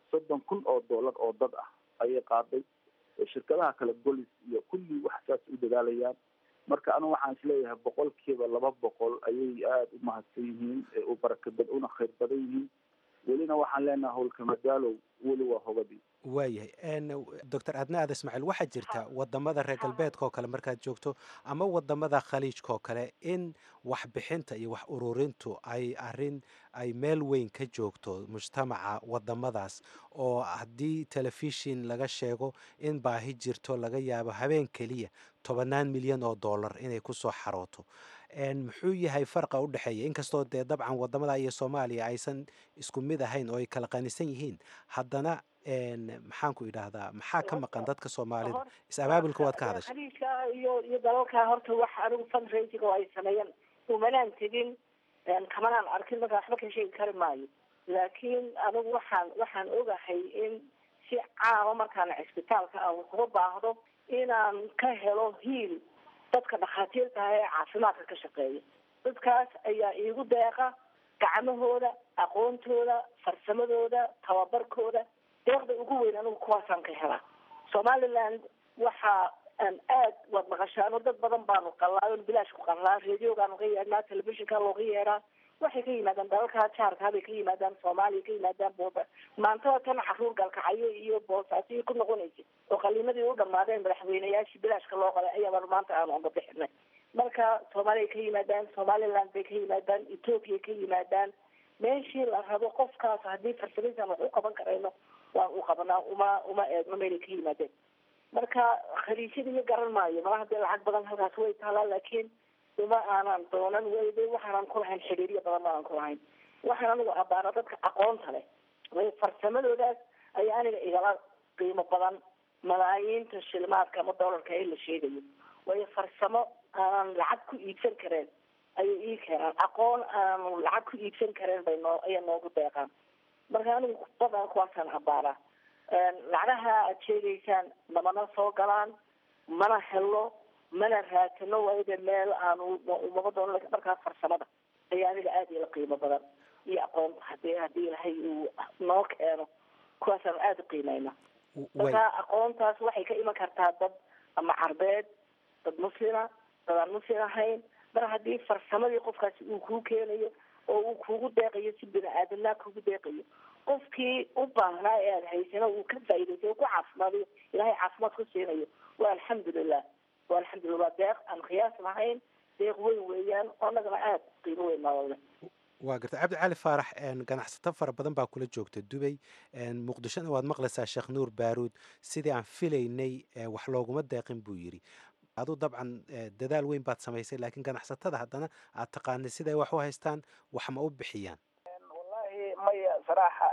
soddon kun oo dollar oo dad ah ayay qaaday shirkadaha kale golis iyo kulli wax saas u dadaalayaan marka anigu waxaan isleeyahay boqolkiiba laba boqol ayay aada u mahadsan yihiin u barakabad una khayr badan yihiin welina waxaan leenahay howlka madaalow weli waa hobadii waayahay doctor adna aad ismaaciil waxaa jirta wadamada reer galbeedka oo kale markaad joogto ama wadamada khaliijka oo kale in waxbixinta iyo wax ururintu ay arin ay meel weyn ka joogto mujtamaca wadamadaas oo haddii telefishin laga sheego in baahi jirto laga yaabo habeen keliya tobanaan milyan oo dollar inay kusoo xarooto muxuu yahay farqa u dhexeeya inkastoo dee dabcan wadamada iyo soomaaliya aysan isku mid ahayn oo ay kala qanisan yihiin haddana maxaan ku idhaahdaa maxaa ka maqan dadka soomaalida is-abaabulka waad ka hadashay khaliijka iyo iyo dalalka horta wax anigu fundraising oo ay sameeyeen umanaan tegin kamanaan arkin marka waxba ka sheegi kari maayo laakiin anigu waxaan waxaan ogahay in si caama markaan cisbitaalka aan wax uga baahdo inaan ka helo hiil dadka dhakhaatiirta ah ee caafimaadka ka shaqeeya dadkaas ayaa iigu deeqa gacmahooda aqoontooda farsamadooda tababarkooda deeqda ugu weyn anigu kuwaasaan ka helaa somaliland waxa aan aad waad maqashaano dad badan baanu qalaa bilaash ku qalaa radiogaanu ka yeedhnaa telefishinka looga yeedhaa waxay ka yimaadaan dalalka jaarkaa bay ka yimaadaan soomaaliya ka yimaadaan booba maantada tan caruur galkacyo iyo boosaasiyo ku noqonaysa oo qaliimadii u dhamaadeen madaxweyneyaashii bilaashka loo qalay ayaabaan maanta aanu oga bixinay marka soomaaliya ka yimaadaan somaliland bay ka yimaadaan ethoopia ka yimaadaan meeshii la rabo qofkaas haddii farsamadiisan wax u qaban karayno waan u qabanaa uma uma eegno meelay ka yimaadeen marka khaliijyada iyo garan maayo mala hadee lacag badan halkaas way taalaa laakiin uma aanan doonan weyde waxaanan ku lahayn xiriiryo badan maanan ku lahayn waxaan anigu abaana dadka aqoonta leh way farsamadoodaas ayaa aniga igala qiimo badan malaayiinta shilmaadka ama doolarka ee la sheegayo way farsamo aanan lacag ku iibsan kareen ayay ii keenaan aqoon aanan lacag ku iibsan kareen bay noo ayaa noogu deeqaan marka anigu badan kuwaasaan abaanaa lacagaha aad sheegaysaan namana soo galaan mana helo mana raatino wayda meel aanu umaba doono markaas farsamada ayaa aniga aada ila qiimo badan iyo aqoon hadii haddii ilahay uu noo keeno kuwaasaan aada u qiimeyna marka aqoontaas waxay ka iman kartaa dad ama carbeed dad muslima dad aan muslim ahayn mar haddii farsamadii qofkaasi uu kuu keenayo oo uu kugu deeqayo si bini aadamnaa kugu deeqayo qofkii u baahnaa ee aada haysano uu ka faa'idaysay ku caafimaadayo ilahay caafimaad ku siinayo waa alxamdulilah waa alxamdulillah waa deeq aan qiyaas lahayn deeq weyn weeyaan oo annagana aada qiimo weyn noolole waa garta cabdi cali faarax ganacsato fara badan baa kula joogta dubay muqdishona waad maqlaysaa sheekh nuur baaruud sidii aan filaynay wax looguma deeqin buu yidhi aduu dabcan dadaal weyn baad samaysay laakiin ganacsatada haddana aad taqaanay siday wax u haystaan wax ma u bixiyaan wallahi maya saraaxa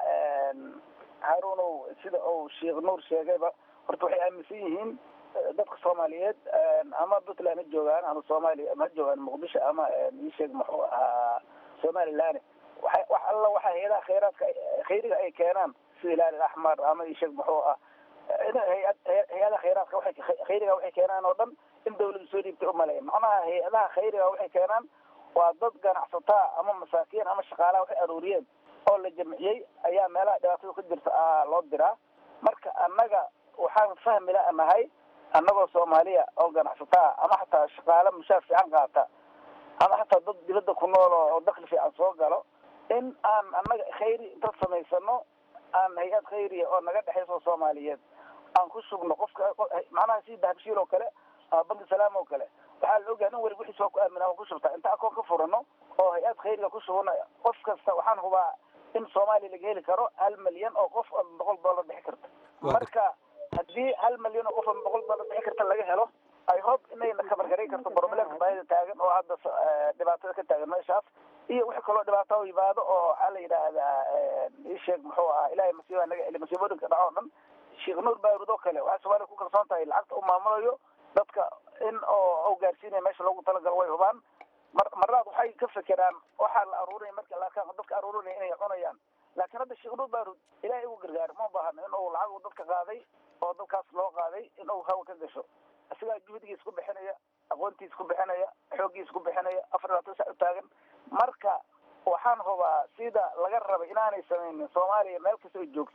haruunow sida uu sheekh nuur sheegayba horta waxay aaminsan yihiin dadka soomaaliyeed ama puntland ha joogaan ama soomaaliya ha joogaan muqdisho ama iisheeg muxuu ahaa somaliland waxa wax alla waxa hay-adaha khayraadka khayriga ay keenaan sida ilaali axmar ama iisheeg muxuu ah hay-ad hay-adaha khayraadka waxay khayriga waxay keenaan oo dhan in dawladu soo dhiibtay umaleya macnaha hay-adaha khayriga waxay keenaan waa dad ganacsataa ama masaakiin ama shaqaalaha waxay aruuriyeen oo la jamciyey ayaa meelaha dhibaatada ku jirta a loo diraa marka annaga waxaan fahmi la nahay annagoo soomaaliya oo ganacsataa ama xataa shaqaale mushaar fiican qaata ama xataa dad dibadda ku nool oo dakli fiican soo galo in aan annaga khayri inta samaysano aan hay-ad khayriya oo naga dhexayso soomaaliyeed aan ku sugno qofka macnaha si dahabshiil oo kale ama banki salaam oo kale waxaa la ogahay in weli wixiis waa ku aamina waa ku shubtaa inta akoon ka furano oo hay-ad khayriga ku shubano qof kasta waxaan hubaa in soomaaliya laga heli karo hal milyan oo qof oo boqol dollar bixi karta marka haddii hal milyan oo qof oo boqol dollar bixi karta laga helo i hope inayna kabargaray karto problemka baahida taagan oo hadda dhibaatada ka taagan meeshaas iyo wixii kaloo dhibaato u yimaado oo waxaa la yidhaahdaa isheeg muxuu ahaa ilahay masiiba naga celi masiibooyinka dhaco o dhan sheekh nuur baarud oo kale waxay soomaaliya ku kalsoon tahay lacagta u maamulayo dadka in oo u gaarsiinaya meesha loogu talagalo way hubaan mar marnaad waxay ka fekeraan waxaa la aruurinaya marka la arkaan dadka aruurinaya inay cunayaan laakiin hadda sheekh nuur baarud ilahay ugu gargaaro ma baahano in uu lacag dadka qaaday oo dadkaas loo qaaday in uu hawa ka gasho isagaa juhdigiis ku bixinaya aqoontiis ku bixinaya xooggiis ku bixinaya afar labaatan sac u taagan marka waxaan hubaa sida laga rabay inaanay samaynin soomaaliya meel kasta ay joogto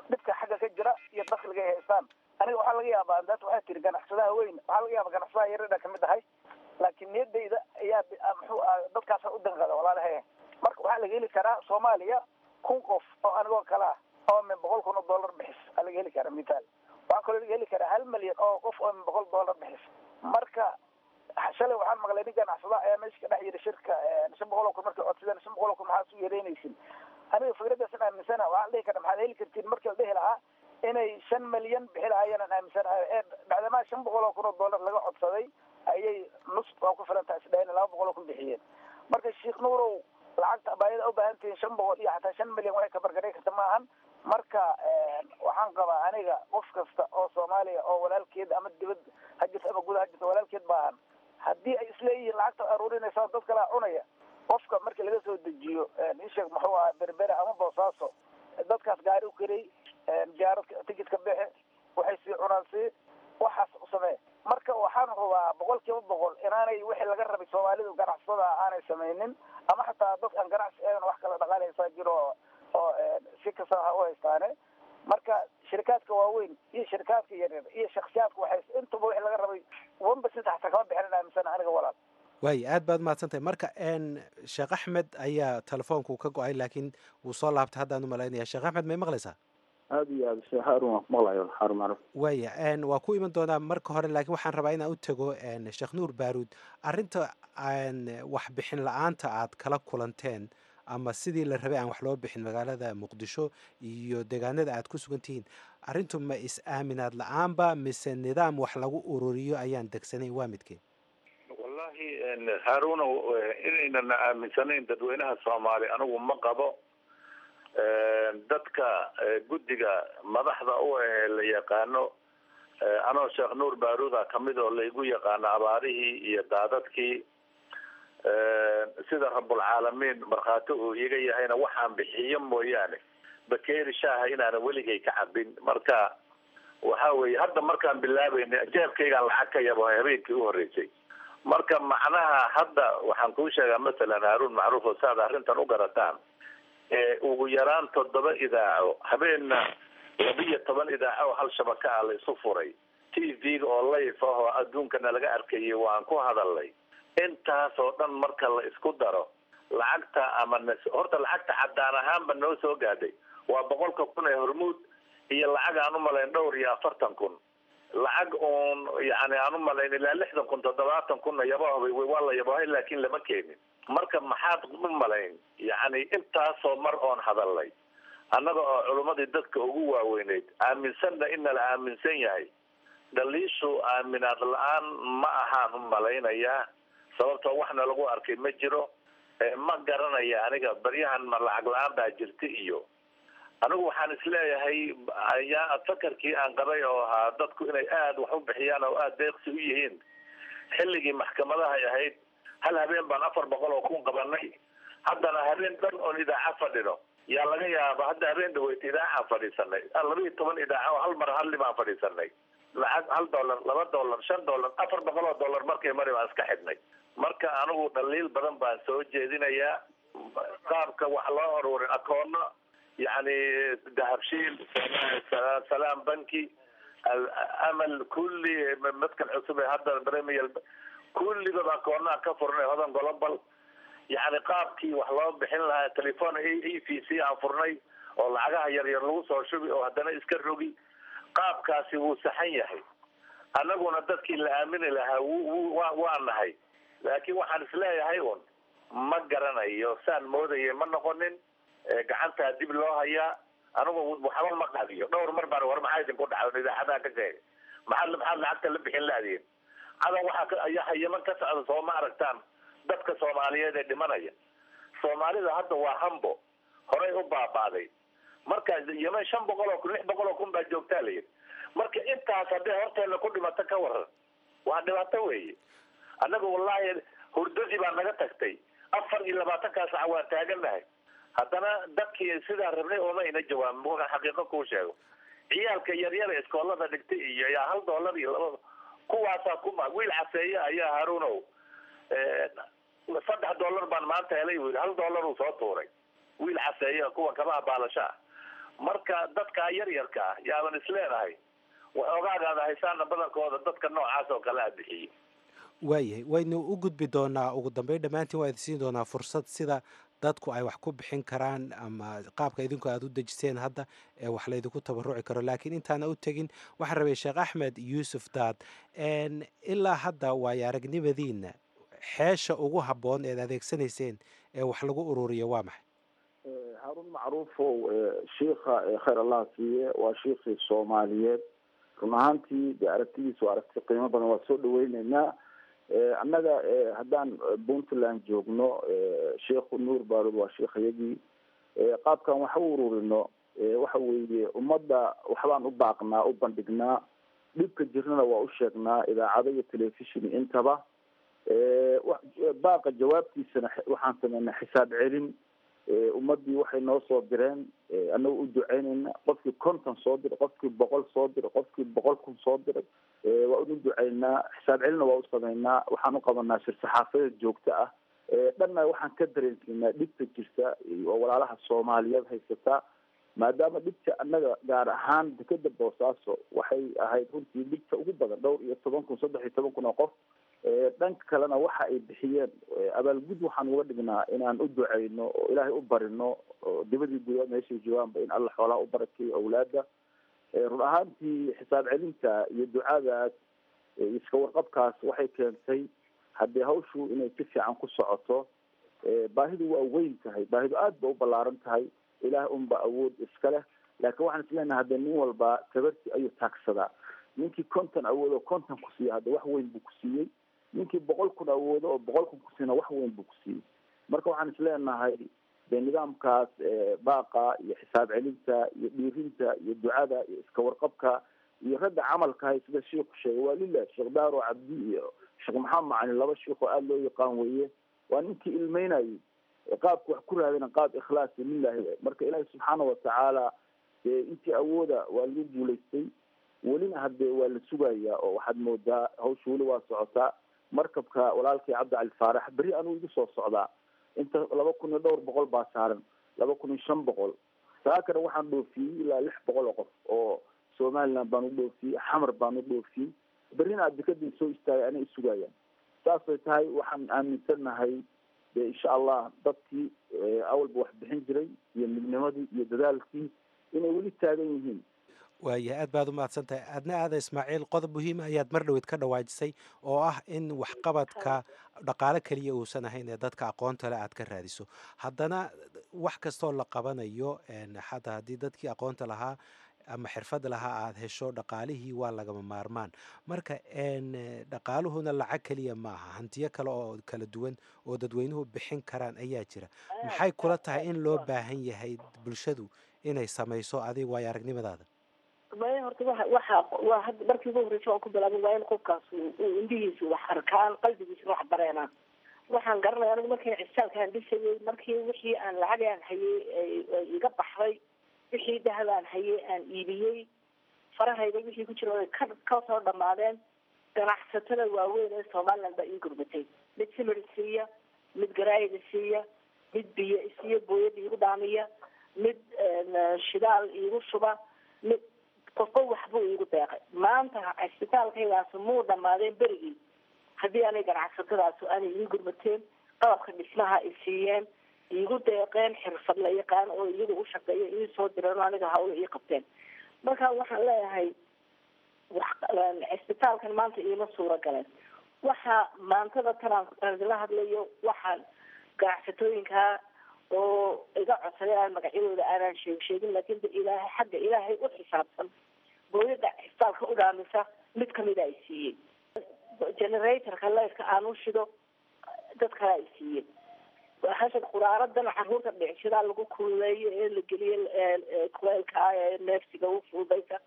dhibka xagga ka jira iyo dakliga ay haystaan aniga waxaa laga yaabaa daat waxaa tiri ganacsadaha weyn waxaa laga yaaba ganacsadaha yaradha kamid ahay laakiin niyadayda ayaa muxuu ah dadkaasa u danqada walaalahe marka waxaa laga heli karaa soomaaliya kun qof oo anigoo kale ah oo min boqol kun oo dollar bixis aa laga heli karaa mithaal waxaa kaloo laga heli karaa hal milyan oo qof oo min boqol dollar bixis marka shalay waxaan maqlay nin ganacsada ayaa meesha ka dhex yiri shirka shan boqol oo kun markay codsadeen shan boqol oo kun maxaa su yeereynaysin aniga fikradaasan aaminsana waxaan dhihi karna maxaad heli kartiin markii la dhihi lahaa inay shan milyan bixi lahaayeenan aaminsanahay ee bacdamaa shan boqol oo kun oo dollar laga codsaday ayay nus waa ku filan tahay isdhayn laba boqol oo kun bixiyeen marka sheekh nuurow lacagta abaayada ubaahan tihiin shan boqol iyo xataa shan milyan waxay ka bargaray karta maahan marka waxaan qabaa aniga qof kasta oo soomaaliya oo walaalkeed ama dibad ha jirto ama guda ha jirto walaalkeed baahan haddii ay isleeyihiin lacagta aruurinaysa dad kalaa cunaya qofka markii laga soo dejiyo isheeg muxuu ahaa berbere ama boosaaso dadkaas gaari u karey diyaarad tikitka bixe waxay sii cunaan sii waxaas u samee marka waxaan hubaa boqol kiiba boqol inaanay wixii laga rabay soomaalidu ganacsada aanay samaynin ama xataa dad aan ganacsi ahayn wax kala dhaqaaleysaa jiro oo si kasta ha u haystaane marka shirikaadka waaweyn iyo shirikaadka yaryar iyo shaksiyaadka waxay intuba wixii laga rabay one percent xataa kama bixinin aaminsan aniga walaal waaya aad baad mahadsantahay marka sheekh axmed ayaa telefoonku ka go-ay laakiin wuu soo laabtay haddaan u malaynaya sheekh axmed may maqlaysaa aada iyo aada sheekh haarun waan ku maqlayo haarun macruf waaya waa ku iman doonaa marka hore laakiin waxaan rabaa inaan u tago sheekh nuur baaruud arrinta waxbixin la-aanta aad kala kulanteen ama sidii la rabay aan wax loo bixin magaalada muqdisho iyo deegaanada aad ku sugan tihiin arrintu ma is-aaminaad la-aanba mise nidaam wax lagu ururiyo ayaan degsanayn waa midkeen wallahi haaruna inaynan aaminsanayn dadweynaha soomaali anigu ma qabo dadka guddiga madaxda u ahee la yaqaano anoo sheekh nuur baaruuda kamid oo laygu yaqaano abaarihii iyo daadadkii sida rabulcaalamiin markhaati uu iga yahayna waxaan bixiyo mooyaane bakeeri shaaha inaanan weligay ka cabin marka waxa weeye hadda markaan bilaabayna jeebkaygaan lacag ka yabo habeenkii u horreysay marka macnaha hadda waxaan kuu sheegaa masalan haaruun macruuf oo saad arrintan u garataan ugu yaraan toddoba idaaco habeenna labiyo toban idaaco oo hal shabaka ah la isu furay t v-ga oo layf ah oo adduunkana laga arkayay waan ku hadalnay intaas oo dhan marka la isku daro lacagta ama n horta lacagta caddaan ahaanba noo soo gaadhay waa boqolka kun ee hormuud iyo lacag aan umalayn dhowr iyo afartan kun lacag uun yani aan umalayn ilaa lixdan kun toddobaatan kunna yabahoba waa la yabahay laakiin lama keenin marka maxaad u malayn yacni intaasoo mar oon hadalnay annaga oo culummadii dadka ugu waaweyneyd aaminsanna in nala aaminsan yahay dhaliishu aaminaad la-aan ma ahaan u malaynayaa sababtoo waxna lagu arkay ma jiro ma garanaya aniga baryahan ma lacag la-aan baa jirta iyo anigu waxaan isleeyahay ayaa fakarkii aan qabay oo ahaa dadku inay aada wax u bixiyaan oo aada deeqsi u yihiin xilligii maxkamadahay ahayd hal habeen baan afar boqol oo kun qabanay haddana habeen dhan oon idaaca fadhino yaa laga yaaba hadda habeen dhaweyta idaacaan fadhiisanay laba iyo toban idaaca oo hal mar halli baan fadhiisanay lacag hal dollar laba dollar shan dollar afar boqol oo dollar markay mari baan iska xidhnay marka anigu dhaliil badan baan soo jeedinayaa qaabka wax loo ururin akoono yani dahabshiil salaam banki amal kulli madkan cusub ee hadda premier kulligood akoonaha ka furnay hodan global yani qaabkii wax loo bixin lahaa telefon e v c aan furnay oo lacagaha yaryar lagu soo shubi oo haddana iska rogi qaabkaasi wuu saxan yahay annaguna dadkii la aamini lahaa wa waa nahay laakiin waxaan isleeyahay un ma garanayo saan moodaya ma noqonin gacantaa dib loo hayaa anigu waxba ma qadiyo dhowr mar baan war maxaa idinku dhaca idaacadaha ka sheegay maxaad maxaad lacagta la bixin laadiin cadan waxaa ayaa yaman ka socda soo ma aragtaan dadka soomaaliyeed ee dhimanaya soomaalida hadda waa hambo horay u baabaaday marka yeman shan boqol oo kun lix boqol oo kun baa joogtaa la yidhi marka intaas hadday horteena ku dhimato ka waran waa dhibaato weeye annaga wallahi hurdadii baa naga tagtay afar iyo labaatankaa sac waan taaganahay haddana dadkii sidaa rabnay ooma ina jawaabin markaan xaqiiqo kuu sheego ciyaalka yaryara iskoolada dhigtay iyo yaa hal dollar iyo laba kuwaasaa kuma wiil caseeye ayaa haruunow saddex dollar baan maanta helay wiil hal dollar uu soo tuuray wiil caseeye kuwa kabaha baalasha ah marka dadka yaryarka ah yaaban isleedahay waxoogaagaada haysaana badankooda dadka noocaas oo kale a bixiyey waayahay waynu u gudbi doonaa ugu dambeyn dhammaantiin waa idin siin doonaa fursad sida dadku ay wax ku bixin karaan ama qaabka idinku aada u dejiseen hadda ee wax laydinku tabaruci karo laakiin intaana u tegin waxaan rabay sheekh axmed yuusuf daad ilaa hadda waayo aragnimadiina xeesha ugu habboon eed adeegsanayseen ee wax lagu ururiyo waa maxay haarun macruufow shiikha khayr allah siiye waa shiikhii soomaaliyeed run ahaantii dee aragtidiisa waa aragti qiimo badan waa soo dhaweyneynaa annaga haddaan puntland joogno sheikhu nuur baarud waa sheikhayagii qaabkan wax u ururino waxa weeye ummadda waxbaan u baaqnaa u bandhignaa dhibka jirnana waa u sheegnaa idaacado iyo telefishon intaba baaqa jawaabtiisana waxaan sameynaa xisaab celin ummadii waxay noo soo direen annaga u duceyneyna qofkii konton soo diray qofkii boqol soo diray qofkii boqol kun soo diray waa inu duceynaa xisaab celina waa u sameynaa waxaan u qabanaa shir saxaafadeed joogto ah dhanna waxaan ka dareensiinaa dhibta jirta oo walaalaha soomaaliyeed haysataa maadaama dhibta annaga gaar ahaan dekeda boosaaso waxay ahayd runtii dhibta ugu badan dhowr iyo toban kun saddex iyo toban kun oo qof dhanka kalena waxa ay bixiyeen abaalgud waxaan uga dhignaa inaan u duceyno oo ilaahay u barino oo dibadii guda meeshay joogaanba in alla xoolaha u barakeeyo awlaada run ahaantii xisaab celinta iyo ducadaas iska warqabkaas waxay keentay haddii hawshu inay si fiican ku socoto baahidu waa weyn tahay baahidu aada ba u ballaaran tahay ilaah unba awood iska leh laakiin waxaan isleenahay haddee nin walba tabarti ayuu taagsadaa ninkii konton awoodo konton ku siiya hadda wax weyn buu ku siiyey ninkii boqol kun awoodo oo boqol kun kusiina wax weyn buu ku siiyey marka waxaan isleenahay dee nidaamkaas baaqa iyo xisaab celinta iyo dhiirinta iyo ducada iyo iska warqabka iyo ragga camalkahay sida sheikhu sheegay waa lilah sheekh daaro cabdi iyo sheekh maxamed macalin laba sheikh oo aada loo yaqaan weeye waa ninkii ilmeynayay qaabka wax ku raadina qaab ikhlaasi lilahi marka ilaahi subxaana watacaala dee intii awooda waa lagu guulaystay welina haddee waa la sugayaa oo waxaad moodaa hawsha weli waa socotaa markabka walaalkii cabdi cali faarax beri anuu igu soo socdaa inta laba kun iyo dhowr boqol baa saaran laba kun iyo shan boqol saakana waxaan dhoofiyey ilaa lix boqol oo qof oo somaliland baan u dhoofiyey xamar baan u dhoofiyey berrina adikadii soo istaagay anay isugayaan saasay tahay waxaan aaminsannahay dee insha allah dadkii awalba wax bixin jiray iyo midnimadii iyo dadaalkii inay weli taagan yihiin waayahay aad baad u mahadsan tahay aadna aada ismaaciil qodob muhiima ayaad mar dhoweed ka dhawaajisay oo ah in waxqabadka dhaqaalo keliya uusan ahayn ee dadka aqoonta le aad ka raadiso haddana wax kastoo la qabanayo xataa haddii dadkii aqoonta lahaa ama xirfad lahaa aada hesho dhaqaalihii waa lagama maarmaan marka dhaqaaluhuna lacag keliya ma aha hantiyo kale oo kala duwan oo dadweynuhu bixin karaan ayaa jira maxay kula tahay in loo baahan yahay bulshadu inay samayso adiga waayo aragnimadaada maya horta waa waxa waa hadda markii ugu horreysa waan ku bilaabay waa in qofkaas uu indhihiisu wax arkaan qalbigiisuna wax bareenaan waxaan garanaya anigu markii cisaalkaan dhisayay markii wixii aan lacag aan hayay iga baxday wixii dahab aan hayay aan iibiyey farahayda wixii ku jira ay ka ka soo dhamaadeen ganacsatada waaweyn ee somaliland baa ii gurbatay mid simir siiya mid garaayida siiya mid biyo isiiya booyada iigu dhaamiya mid shidaal iigu shuba mid qofba waxbuu iigu deeqay maanta cisbitaalkaygaas muu dhamaadeen berigii haddii aanay ganacsatadaas aanay ii gurmateen qalabka dhismaha ay siiyeen iigu deeqeen xirfad la yaqaan oo iyaga u shaqeeya ii soo direen oo aniga hawla ii qabteen marka waxaan leeyahay wax cisbitaalkan maanta iima suura galeen waxa maantada tanaan la hadlayo waxaan ganacsatooyinkaa oo iga codsaday aan magacyadooda aanaan sheeg sheegin laakiin de ilaahay xagga ilaahay u xisaabsan booyada cisbitaalka u dhaamisa mid kamida ay siiyey generatorka leyrka aan u shido dad kale ay siiyeen hasha quraaradan caruurta dhicshadaa lagu kululeeyo ee la geliyo kuleelka ah ee neefsiga u fududaysa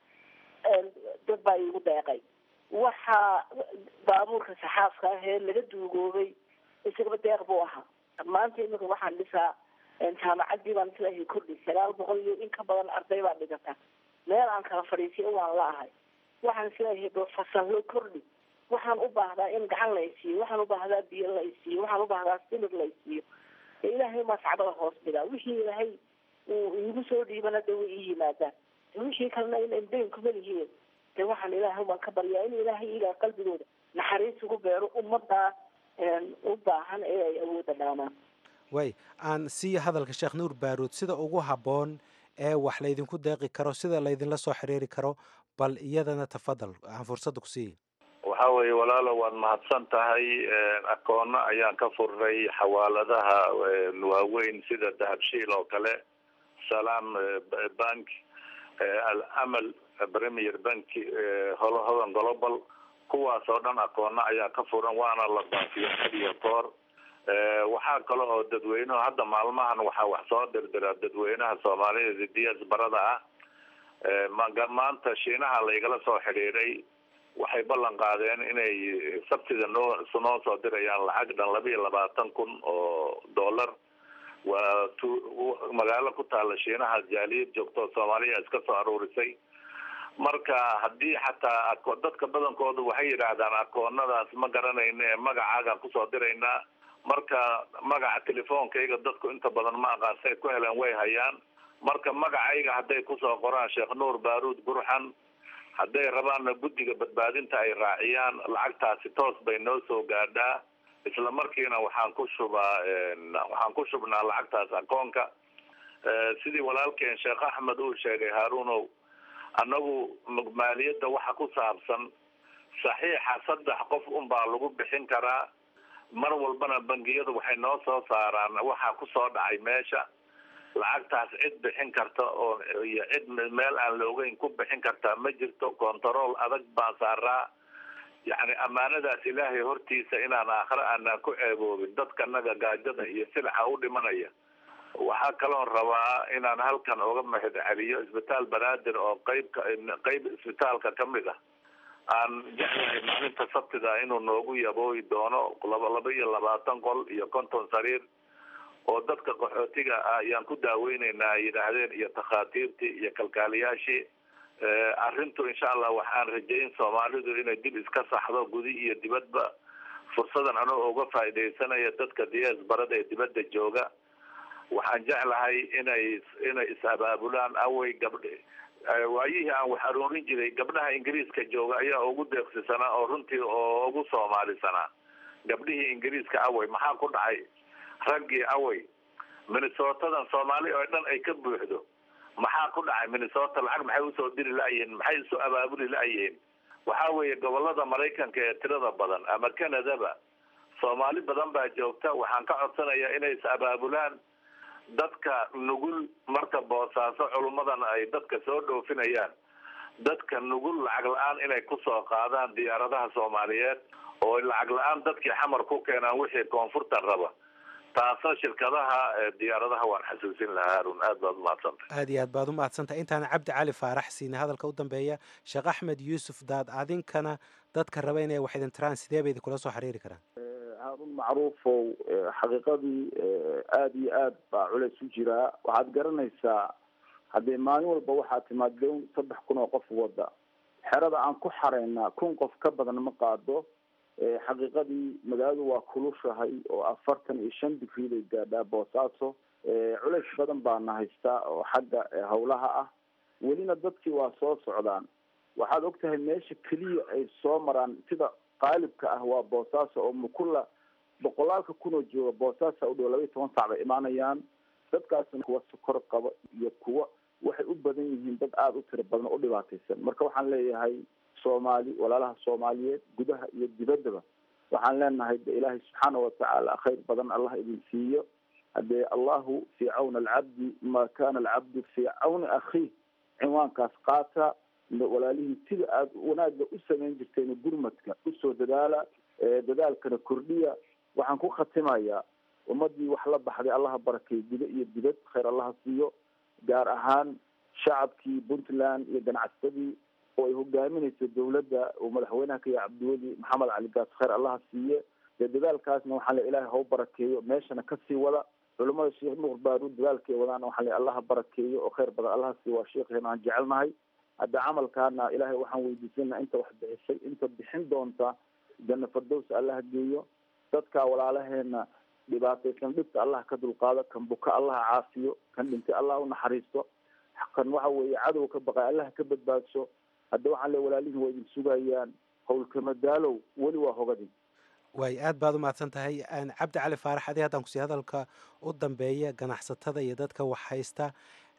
dad baa iigu deeqay waxaa baabuurka saxaafka ah ee laga duugoobay isagaba deeq buu ahaa maanta imika waxaan dhisaa jaamacadii baan islahay kordhi sagaal boqol iyo in ka badan arday baa dhigata meel aan kala fadhiisiyo waan la ahay waxaan isleeyahay fasallo kordhi waxaan u baahdaa in gacan la isiiyo waxaan u baahdaa biyo la isiiyo waxaan u baahdaa simir la isiiyo ilaahay maa sacbada hoos dhigaa wixii ilaahay uu iigu soo dhiibana de way ii yimaadaan de wixii kalena in indeen kuma lihiin de waxaan ilaahay baan ka baryaa in ilaahay igaa qalbigooda naxariis ugu beero ummaddaa u baahan ee ay awoodda dhaamaan way aan siiya hadalka sheekh nuur baaruud sida ugu habboon ee wax laydinku deeqi karo sida laydinla soo xiriiri karo bal iyadana tafadal aan fursadda ku siiya waxa weeye walaalo waad mahadsan tahay akoono ayaan ka furnay xawaaladaha waaweyn sida dahabshiil oo kale salaam bank alamal premier bank hodan global kuwaas oo dhan akoono ayaa ka furan waana la baafiyo had iyo koor waxaa kale oo dadweynuhu hadda maalmahan waxaa wax soo dirdira dadweynaha soomaalida dias barada ah maanta shiinaha laygala soo xidhiiray waxay ballan qaadeen inay sabtida noo noo soo dirayaan lacag dhan laba iyo labaatan kun oo dollar waa tu magaalo ku taala shiinaha jaaliyad joogto soomaaliya iska soo aruurisay marka haddii xataa dadka badankoodu waxay yidhaahdaan akoonadaas ma garanayna ee magacaagaan kusoo diraynaa marka magaca telefoonkayga dadku inta badan ma aqaan say ku heleen way hayaan marka magacayga hadday kusoo qoraan sheekh nuur baaruud gurxan hadday rabaanna guddiga badbaadinta ay raaciyaan lacagtaasi toos bay noo soo gaadhaa isla markiina waxaan ku shubaa waxaan ku shubnaa lacagtaas akoonka sidii walaalkeen sheekh axmed uu sheegay haaruunow annagu maaliyadda waxa ku saabsan saxiixa saddex qof unbaa lagu bixin karaa mar walbana bangiyadu waxay noo soo saaraan waxaa kusoo dhacay meesha lacagtaas cid bixin karta oo iyo cid meel aan la ogeyn ku bixin kartaa ma jirto control adag baan saaraa yacni ammaanadaas ilaahay hortiisa inaan aakhire aanaan ku ceeboobin dadkanaga gaajada iyo silaxa u dhimanaya waxaa kaloon rabaa inaan halkan uga mahad celiyo isbitaal banaadir oo qeybka qeyb isbitaalka kamid ah aan jeclahay maalinta sabtida inuu noogu yabooyi doono laba laba iyo labaatan qol iyo konton sariir oo dadka qaxootiga ah ayaan ku daaweyneynaa ay yidhaahdeen iyo takhaatiirtii iyo kalkaaliyaashii arrintu insha allah waxaan rajayn soomaalidu inay dib iska saxdo gudi iyo dibadba fursadan anoo uga faaidaysanaya dadka diyaas barada ee dibadda jooga waxaan jeclahay inay inay is-abaabulaan awey gabdh waayihii aan wax aroorin jiray gabdhaha ingiriiska jooga ayaa ugu deeqsisanaa oo runtii oo ugu soomaalisanaa gabdhihii ingiriiska awey maxaa ku dhacay raggii awey minnesotadan soomaali oo dhan ay ka buuxdo maxaa ku dhacay minnesota lacag maxay usoo diri la-yihiin maxay isu abaabuli la-yihiin waxa weeye gobolada maraykanka ee tirada badan ama canadaba soomaali badan baa joogta waxaan ka codsanayaa inay is abaabulaan dadka nugul marka boosaaso culummadan ay dadka soo dhoofinayaan dadka nugul lacag la-aan inay kusoo qaadaan diyaaradaha soomaaliyeed oo lacag la-aan dadkii xamar ku keenaan wixii koonfurta raba taasna shirkadaha diyaaradaha waan xasuusin lahaa harun aad baad umahadsantahay aad iyo aad baad u mahadsantahay intaan cabdi cali faarax siina hadalka u dambeeya sheekh axmed yuusuf daad adinkana dadka raba inay wax idin tiraan sidee bay idinkula soo xiriiri karaan haarun macruufow xaqiiqadii aada iyo aad baa culeys u jiraa waxaad garanaysaa haddee maalin walba waxaa timaad down saddex kun oo qof wada xerada aan ku xaraynaa kun qof ka badan ma qaado xaqiiqadii magaaladu waa kulushahay oo afartan iyo shan digrii bay gaadhaa boosaaso culeys badan baana haystaa oo xagga hawlaha ah welina dadkii waa soo socdaan waxaad og tahay meesha keliya ay soo maraan sida qaalibka ah waa boosaaso oo mukula boqolaalka kunoo jooga boosaasa u dhow laba iyo toban sac bay imaanayaan dadkaasna kuwa sokor qaba iyo kuwa waxay u badan yihiin dad aada u tiro badan oo u dhibaataysan marka waxaan leeyahay soomaali walaalaha soomaaliyeed gudaha iyo dibaddaba waxaan leenahay de ilaahay subxaana watacaala khayr badan allah idin siiyo hadee allahu fii cawni alcabdi ma kana alcabdu fii cawni akhiih cinwaankaas qaata walaalihii sida aada wanaagga u samayn jirteen gurmadka usoo dadaala dadaalkana kordhiya waxaan ku khatimayaa ummadii wax la baxday allaha barakeey gudo iyo dibad khayr allaha siiyo gaar ahaan shacabkii puntland iyo ganacsadii oo ay hogaaminayso dawladda uu madaxweynaha ka yahay cabdiweli maxamed cali gaas khayr allaha siiye dee dadaalkaasna waxaa le ilahay hau barakeeyo meeshana kasii wada culamada sheekh nuur baaruud dadaalkay wadaan waxaa le allaha barakeeyo oo khayr badan allaha siiyo waa sheekheena aan jecelnahay hadda camalkaana ilaahay waxaan weydiisanaa inta wax bixisay inta bixin doonta janna fardows allaha geeyo dadka walaalaheena dhibaataysan dhibta allah ka dulqaado kan buka allah caafiyo kan dhintay allah unaxariisto kan waxa weeye cadow ka baqay allah ka badbaadso hadda waxaan le walaalihin waa idin sugayaan howlkama daalow weli waa hogadin waay aad baad u mahadsan tahay cabdi cali faarax adi haddaan kusii hadalka u dambeeya ganacsatada iyo dadka wax haysta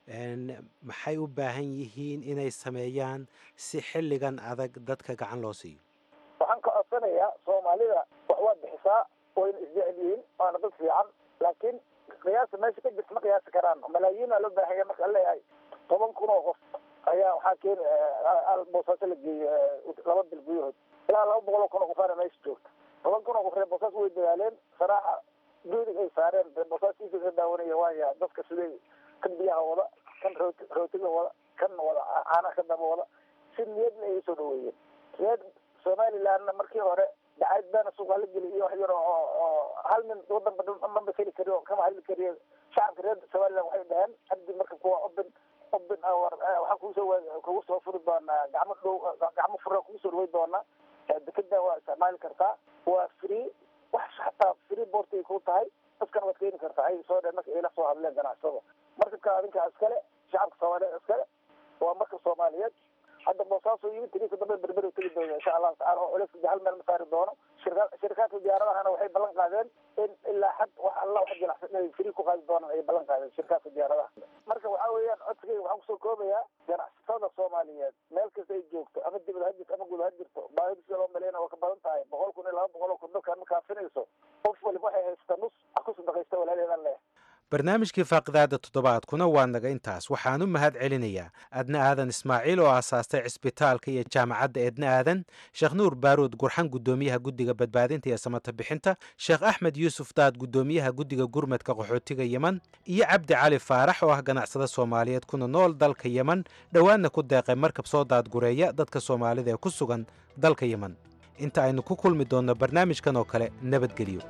maxay u baahan yihiin inay sameeyaan si xilligan adag dadka gacan loo siiyo waxaan ka codsanayaa soomaalida wax waad bixisaa wayna isjecel yihiin waana dad fiican laakiin qiyaasa meesha ka jirta ma qiyaasi karaan malaayiina loo baahanya marka la leeyahay toban kun oo qof ayaa waxaa keeni boosaaso la geeyey laba bil gudahood ilaa laba boqol oo kun oo qofaana meesha joogta toban kun oo qof reer boosaas way dadaaleen saraaxa duudig ay saareen reer boosaskiisa ka daawanaya waaya dadka siday kan biyaha wada kan rooti rootiga wada kan wada caanaha ka daba wada si niyadna ay soo dhaweeyeen reer somalilandna markii hore dacayd baana suuqa la geliy iyo wax yar oo oo hal nin wadanba maba keli kari oo kama hadli kariyo shacabka reer somaliland waxay dhaheen haddi marka kuwa open open hour waxaan kuusoo kugu soo furi doonaa gacmo dhow gacmo fura kugu soo dhaway doonaa dekeda waa isticmaali kartaa waa free wax xataa free boort ay ku tahay dadkana waad keeni kartaa ay soo dheen marka ayla soo hadleen ganacsada markabka adinkaa iskale shacabka soomaaliyeed iskale waa marka soomaaliyeed hadda boosaaso yimid tiriisa dambe berberi tegi doona insha allahu tacala oo culeys hal meel ma saari doono shirka shirkaadka diyaaradahana waxay ballan qaadeen in ilaa xad wax alla wax jilicsan inay free ku qaadi doonaan ay ballan qaadeen shirkaadka diyaaradaha marka waxaa weeyaan codsigayga waxaan kusoo koobayaa ganacsatada soomaaliyeed meel kasta ay joogto ama dibad ha jirto ama guud ha jirto baahida sida loo maleynaya waa ka badan tahay boqol kun iyo laba boqol oo kun dadkaan ma kaafinayso qof waliba waxay haysata nus ha ku sadaqaysta walaalheedan leh barnaamijkii faaqidaada toddobaadkuna waa naga intaas waxaan u mahad celinayaa adna aadan ismaaciil oo aasaastay cisbitaalka iyo jaamacadda eedna aadan sheekh nuur baaruud gurxan guddoomiyaha guddiga badbaadinta iyo samata bixinta sheekh axmed yuusuf daad guddoomiyaha guddiga gurmadka qaxootiga yeman iyo cabdi cali faarax oo ah ganacsada soomaaliyeed kuna nool dalka yeman dhowaanna ku deeqay markab soo daadgureeya dadka soomaalida ee ku sugan dalka yeman inta aynu ku kulmi doonno barnaamijkan oo kale nabadgelyo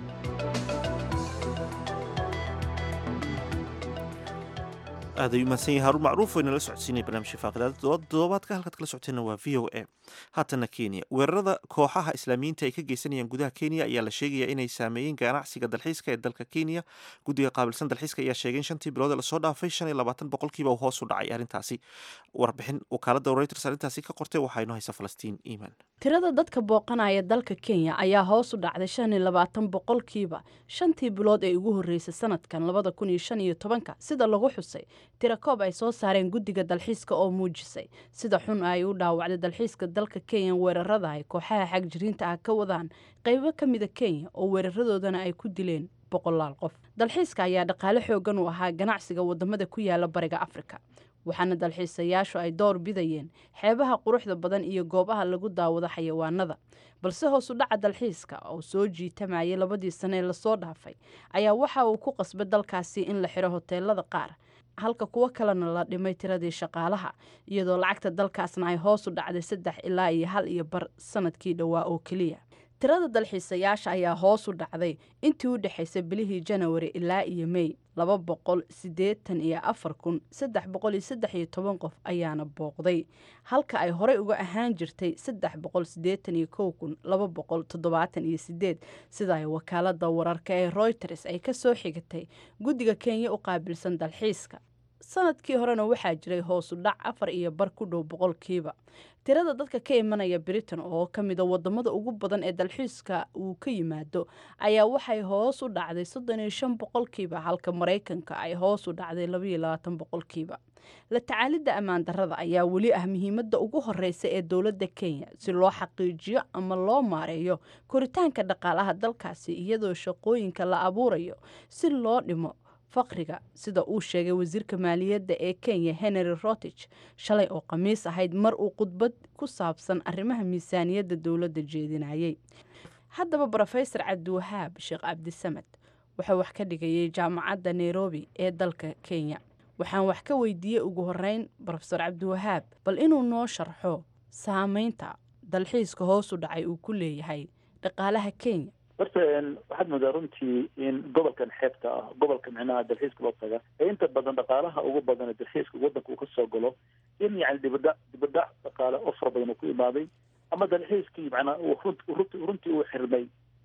aad ayuu mahadsan yahay haruun macruuf oo inala socodsiinaya barnaamijka faaqidaada toddobaadka halkaad kala socoteenna waa v o a haatana kenya weerarada kooxaha islaamiyiinta ay ka geysanayaan gudaha kenya ayaa la sheegaya inay saameeyeen ganacsiga dalxiiska ee dalka kenya guddiga qaabilsan dalxiiska ayaa sheegay in shantii bilood ee lasoo dhaafay shan iyo labaatan boqolkiiba uu hoos u dhacay arrintaasi warbixin wakaaladda reuters arrintaasi ka qortay waxaa inoo haysa falastiin iimaan tirada dadka booqanaya dalka kenya ayaa hoos u dhacday shan iyo labaatan boqolkiiba shantii bilood ee ugu horreysay sanadkan labada kun iyo shan iyo tobanka sida lagu xusay tirakoob ay soo saareen guddiga dalxiiska oo muujisay sida xun ay u dhaawacday dalxiiska dalka kenya weerarada ay kooxaha xagjiriinta ah ka wadaan qaybo ka mida kenya oo weeraradoodana ay ku dileen boqolaal qof dalxiiska ayaa dhaqaale xoogan u ahaa ganacsiga wadamada ku yaala bariga afrika waxaana dalxiisayaashu ay door bidayeen xeebaha quruxda badan iyo goobaha lagu daawado xayawaanada balse hoos u dhaca dalxiiska oo soo jiitamayay labadii sane ee lasoo dhaafay ayaa waxa uu ku qasbay dalkaasi in la xiro hoteelada qaar halka kuwo kalena la dhimay tiradii shaqaalaha iyadoo lacagta dalkaasna ay hoos u dhacday saddex ilaa iyo hal iyo bar sanadkii dhowaa oo keliya tirada dalxiisayaasha ayaa hoos u dhacday intii u dhexaysay bilihii janawari ilaa iyo mey laba boqol siddeetan iyo afar kun saddex boqol iyo saddex iyo toban qof ayaana booqday halka ay horey uga ahaan jirtay saddex boqol siddeetan iyo kow kun laba boqol toddobaatan iyo sideed sida ay wakaalada wararka ee reuters ay ka soo xigatay guddiga kenya u qaabilsan dalxiiska sanadkii horena waxaa jiray hoosu dhac afar iyo bar ku dhow boqolkiiba tirada dadka ka imanaya britain oo ka mida wadamada ugu badan ee dalxiiska uu ka yimaado ayaa waxay hoos u dhacday soddon iyo shan boqolkiiba halka maraykanka ay hoos u dhacday labaiyo labaatan boqolkiiba la tacaalidda ammaan darrada ayaa weli ah muhiimadda ugu horeysa ee dowladda kenya si loo xaqiijiyo ama loo maareeyo koritaanka dhaqaalaha dalkaasi iyadoo shaqooyinka la abuurayo si loo dhimo faqriga sida uu sheegay wasiirka maaliyadda ee kenya henry rotich shalay oo khamiis ahayd mar uu khudbad ku saabsan arrimaha miisaaniyadda dowladda jeedinayay haddaba brofesor cabdiwahaab sheekh cabdisamed wuxuu wax ka dhigayay jaamacadda nairobi ee dalka kenya waxaan wax ka weydiiyey ugu horeyn brofesor cabdiwahaab bal inuu noo sharxo saameynta dalxiiska hoos u dhacay uu ku leeyahay dhaqaalaha kenya horta waxaad moodaa runtii in gobolkan xeebta ah gobolka micnaha dalxiiska loo taga ee inta badan dhaqaalaha ugu badan ee dalxiiska wadanka uu kasoo galo in yani dibadha dibadhac dhaqaale oo fara badan uu ku imaaday ama dalxiiskii macnaa uu runt runti runtii uu xirmay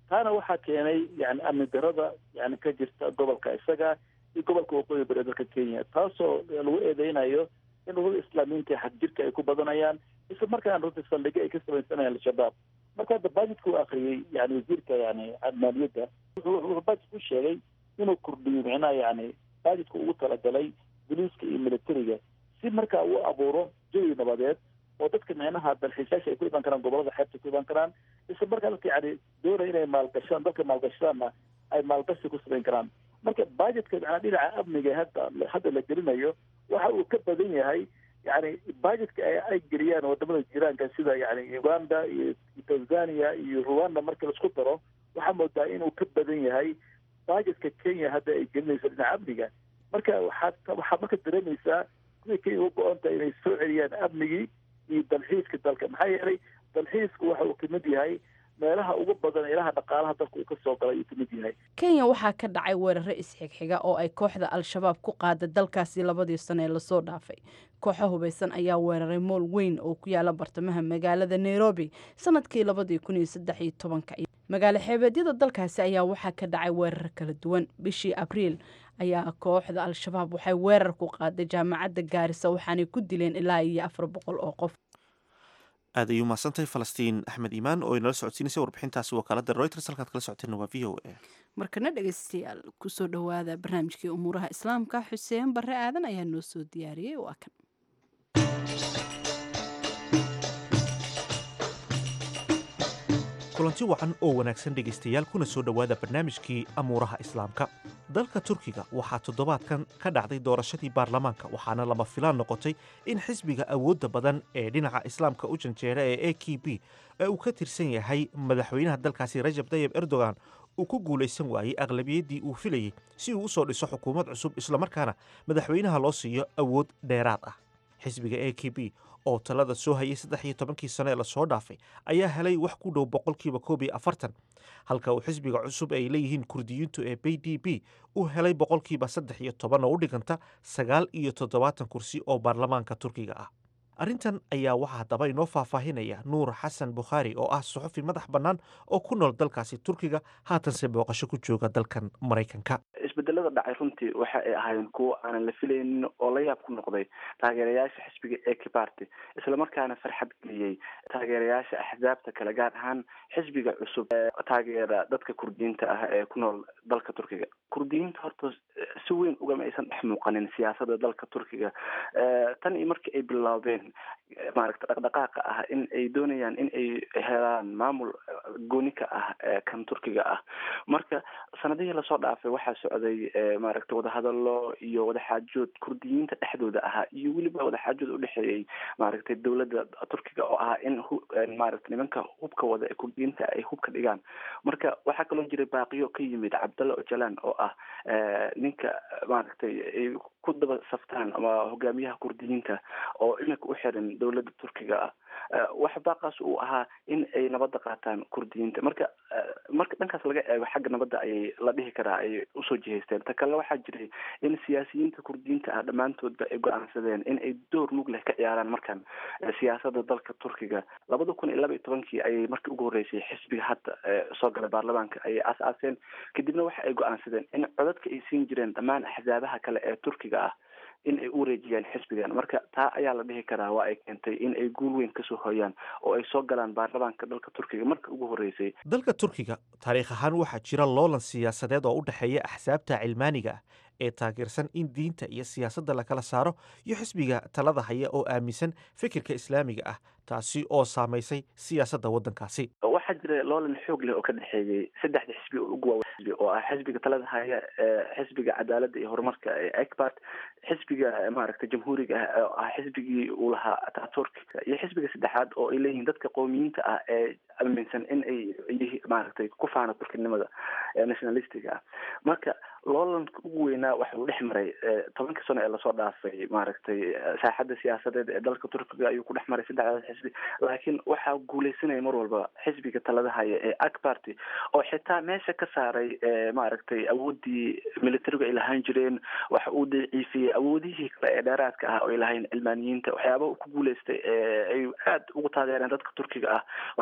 taana waxaa keenay yani amni darada yani ka jirta gobolka isaga iyo gobolka waqooyi bari dalka kenya taasoo lagu eedeynayo in ururada islaamiyiinta xag jirka ay ku badanayaan isla markaana runtii saldhigyo ay ka samaysanayaan al-shabaab marka hadda bajetka uu akriyey yani wasiirka yani maaliyadda wuxuu bajet ku sheegay inuu kordhiyo micnaha yani bajetka ugu talagalay boliiska iyo militariga si markaa uu abuuro jawi nabadeed oo dadka micnaha dalxiisaasha ay ku iman karaan gobolada xeebta ku iman karaan isla markaa dadka yani doonaya inay maalgashaan dalka maalgashadaanna ay maalgashi ku samayn karaan marka bajetka macnaa dhinaca amniga hadda hadda la gelinayo waxa uu ka badan yahay yani bajetka ay geliyaan wadamada jiraanka sida yani uganda iyo tanzania iyo rwanda marka laisku daro waxaa moodaa inuu ka badan yahay bajetka kenya hadda ay gelinayso dhinaca amniga marka waxaad waxaad marka dareemaysaa sida kenya uga go-on tahay inay soo celiyaan amnigii iyo dalxiiska dalka maxaa yeelay dalxiisku waxa uu kamid yahay meelaha ugu badan ilaha dhaqaalaha dalka uu ka soo galay uu kamid yahay kenya waxaa ka dhacay weeraro isxigxiga oo ay kooxda al-shabaab ku qaada dalkaasi labadii sano ee lasoo dhaafay kooxo hubaysan ayaa weeraray mool weyn oo ku yaala bartamaha magaalada nairobi sanadkii labadii kun iyo saddex iyo tobanka magaalo xeebeedyada dalkaasi ayaa waxaa ka dhacay weerar kala duwan bishii abriil ayaa kooxda al-shabaab waxay weerar ku qaaday jaamacadda gaarisa waxaanay ku dileen ilaa iyo afar boqol oo qof aad ayuu mahadsantahay falastiin axmed iimaan oo inala socodsiinaysay warbixintaasi wakaalada reuters halkaad kala socoteenna waa v o a markana dhegeystayaal kusoo dhowaada barnaamijkii umuuraha islaamka xuseen barre aadan ayaa noo soo diyaariyey waa kan kulanti wacan oo wanaagsan dhegaystayaal kuna soo dhowaada barnaamijkii amuuraha islaamka dalka turkiga waxaa toddobaadkan ka dhacday doorashadii baarlamaanka waxaana lama filaan noqotay in xisbiga awoodda badan ee dhinaca islaamka u janjeera ee a k b ee uu ka tirsan yahay madaxweynaha dalkaasi rajab tayib erdogan uu ku guulaysan waayey aqlabiyaddii uu filayey si uu u soo dhiso xukuumad cusub islamarkaana madaxweynaha loo siiyo awood dheeraad ah xisbiga a k b oo talada soo hayay saddex iyo tobankii sano ee lasoo dhaafay ayaa helay wax ku dhow boqolkiiba koob iyo afartan halka uu xisbiga cusub ay leeyihiin kurdiyiintu ee b d b u helay boqolkiiba saddex iyo toban oo u dhiganta sagaal iyo toddobaatan kursi oo baarlamaanka turkiga ah arrintan ayaa waxaa haddaba inoo faahfaahinaya nuur xasan bukhaari oo ah suxufi madax bannaan oo ku nool dalkaasi turkiga haatanse booqasho ku jooga dalkan maraykanka isbedelada dhacay runtii waxa ay ahaayeen kuwo aanan la filaynin oo la yaab ku noqday taageerayaasha xisbiga eki party islamarkaana farxad geliyey taageerayaasha axzaabta kale gaar ahaan xisbiga cusub ee taageera dadka kurdiyiinta ah ee ku nool dalka turkiga kurdiyiinta horta si weyn ugama aysan dhex muuqanin siyaasada dalka turkiga tan iyo markii ay bilaabeen maaragta dhaqdhaqaaqa ah in ay doonayaan in ay helaan maamul gooni ka ah kan turkiga ah marka sanadihii lasoo dhaafay waxaa socday maaragta wadahadalo iyo wadaxaajood kurdiyiinta dhexdooda ahaa iyo weliba wadaxaajood udhexeeyey maaragtay dowladda turkiga oo ahaa in maaragta nimanka hubka wada ee kurdiyiinta ay hubka dhigaan marka waxaa kaloo jiray baaqiyo ka yimid cabdalla ojalan oo ah ninka maaragtay ay ku daba saftaan ama hogaamiyaha kurdiyiinta oo iminka u xiran dowladda turkiga ah waxa baaqaas uu ahaa in ay nabadda qaataan kurdiyiinta marka marka dhankaas laga eego xagga nabadda ayay la dhihi karaa ay usoo jihaysteen ta kale waxaa jiray in siyaasiyiinta kurdiyiinta ah dhammaantoodba ay go-aansadeen in ay door mug leh ka ciyaaraan markan siyaasada dalka turkiga labada kun iyo laba iyo tobankii ayay markii ugu horreysay xisbiga hadda soo galay baarlamaanka ayay aas-aaseen kadibna waxa ay go-aansadeen in codadka ay siin jireen dhammaan axzaabaha kale ee turkiga ah in ay u wareejiyaan xisbigan marka taa ayaa la dhihi karaa waa ay keentay in ay guul weyn kasoo hoyaan oo ay soo galaan baarlamaanka dalka turkiga marka ugu horreysay dalka turkiga taariikh ahaan waxaa jira loolan siyaasadeed oo u dhexeeya axsaabta cilmaaniga ah ee taageersan in diinta iyo siyaasadda lakala saaro iyo xisbiga talada haya oo aaminsan fikirka islaamiga ah taasi oo saamaysay siyaasadda waddankaasi waxaa jira loolan xoog leh oo ka dhexeeyey saddexda xisbi oo ugu waaweyn xisbi oo ah xisbiga talada haya xisbiga cadaaladda iyo horumarka ee ekbart xisbiga maaragtay jamhuuriga ah oo ah xisbigii uu lahaa ataturk iyo xisbiga saddexaad oo ay leeyihiin dadka qowmiyiinta ah ee aaminsan in ay yihi maaragtay ku faana turkinimada ee nationalistiga ah marka loolanka ugu weynaa waxa uu dhex maray tobankii sano ee lasoo dhaafay maaragtay saaxadda siyaasadeed ee dalka turkiga ayuu ku dhex maray saddexdaas xisbi laakiin waxaa guuleysanaya mar walba xisbiga talada haya ee akbarty oo xitaa meesha ka saaray maaragtay awooddii militarigu ay lahaan jireen waxa uu daciifiyey awoodihii kale ee dheeraadka ah oo ay lahayn cilmaaniyiinta waxyaaba uu ku guuleystay ay aada ugu taageereen dadka turkiga ah waxaa kamid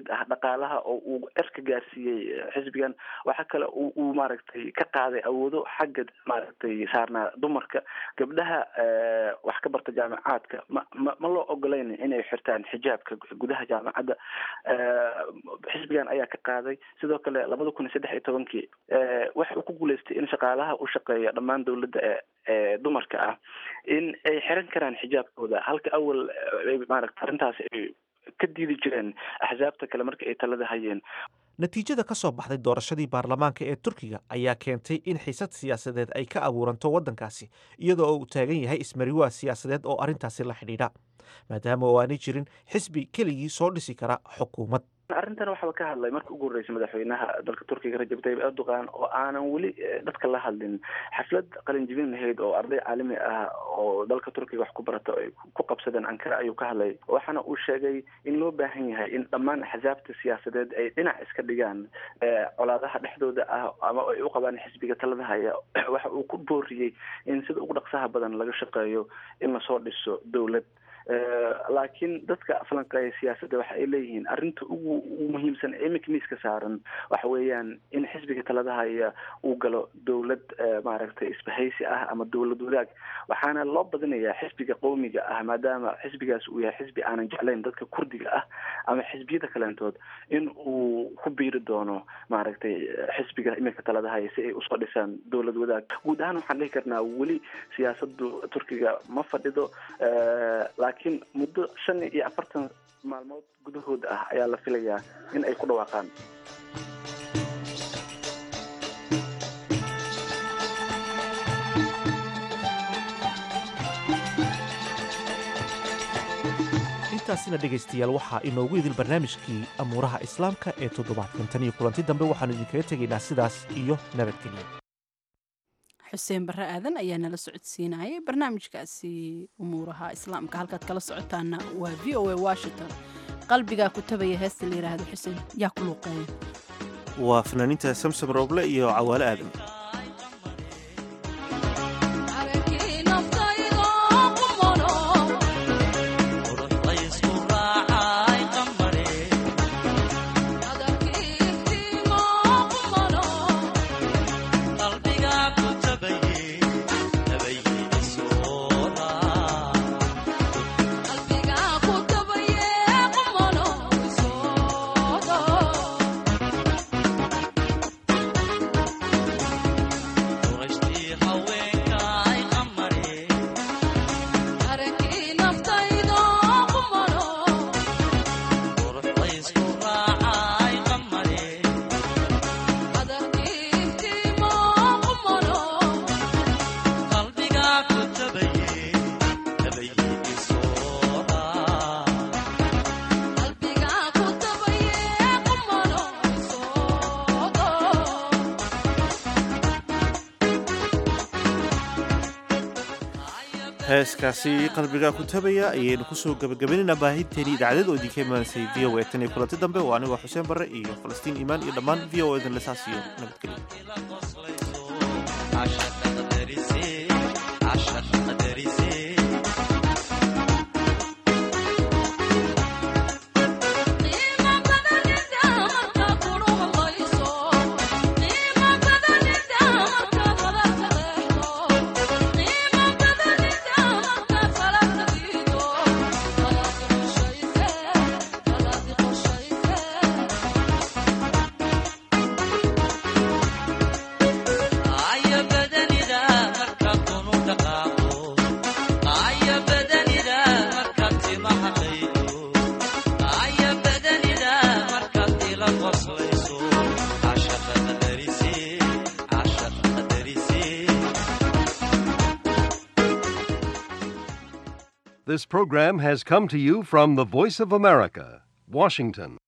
mid ah dhaqaalaha oo uu erka gaarsiiyey xisbigan waxaa kale uu maaragtay ka qaaday awoodo xagga maaragtay saarnaa dumarka gabdhaha wax ka barta jaamacaadka ma ma ma loo ogolayn inay xirtaan xijaabka gudaha jaamacadda xisbigan ayaa ka qaaday sidoo kale labada kun iyo saddex iyo tobankii waxa uu ku guuleystay in shaqaalaha u shaqeeya dhammaan dowladda ee ee dumarka ah in ay xiran karaan xijaabkooda halka awal maaragta arrintaas ay ka diidi jireen axsaabta kale marka ay talada hayeen natiijada ka soo baxday doorashadii baarlamaanka ee turkiga ayaa keentay in xiisad siyaasadeed ay ka abuuranto waddankaasi iyadoo uu taagan yahay ismariwaa siyaasadeed oo arrintaasi la xidhiidha maadaama oo aanay jirin xisbi keligii soo dhisi kara xukuumad arrintan waxaba ka hadlay marka ugu horreysay madaxweynaha dalka turkiga rajab tayyib erdogan oo aanan weli dadka la hadlin xaflad qalinjibin lahayd oo arday caalami ah oo dalka turkiga wax ku barata ay ku qabsadeen ankara ayuu ka hadlay waxaana uu sheegay in loo baahan yahay in dhammaan axsaabta siyaasadeed ay dhinac iska dhigaan colaadaha dhexdooda ah ama ay u qabaan xisbiga talada haya waxa uu ku booriyey in sida ugu dhaqsaha badan laga shaqeeyo in lasoo dhiso dowlad laakiin dadka falanqeeya siyaasadda waxa ay leeyihiin arrinta ugu ugu muhiimsan ee iminka miiska saaran waxa weeyaan in xisbiga talada haya uu galo dowlad maaragtay isbahaysi ah ama dowlad wadaag waxaana loo badinayaa xisbiga qowmiga ah maadaama xisbigaas uu yahay xisbi aanan jeclayn dadka kurdiga ah ama xisbiyada kaleentood in uu ku biiri doono maaragtay xisbiga iminka talada haya si ay usoo dhisaan dowlad wadaag guud ahaan waxaan dhihi karnaa weli siyaasadu turkiga ma fadhido laakiin muddo shan iyo afartan maalmood gudahooda ah ayaa la filayaa in ay ku dhawaaqaan intaasina dhegaystayaal waxaa inoogu idil barnaamijkii amuuraha islaamka ee toddobaadkan tan iyo kulanti dambe waxaanu idinkaga tegaynaa sidaas iyo nabadgelyo xuseen barre aadan ayaa nala socodsiinayay barnaamijkaasi umuuraha islaamka halkaad kala socotaana waa v o a washington qalbigaa ku tabaya heesta la yidhaahdo xuseen yaa ku luuqeeya waa fanaaniinta samsom roble iyo cawaale aadan heeskaasi qalbigaa ku tabaya ayaynu kusoo gabagabaynaynaa baahinteeni idaacadeed oo idinka imaanaysay v o a tan iyo kulanti dambe waa anigoo xuseen barre iyo falastiin iimaan iyo dhammaan v o edan lesaas iyo nabadgelyo This program has come to you from the Voice of America, Washington.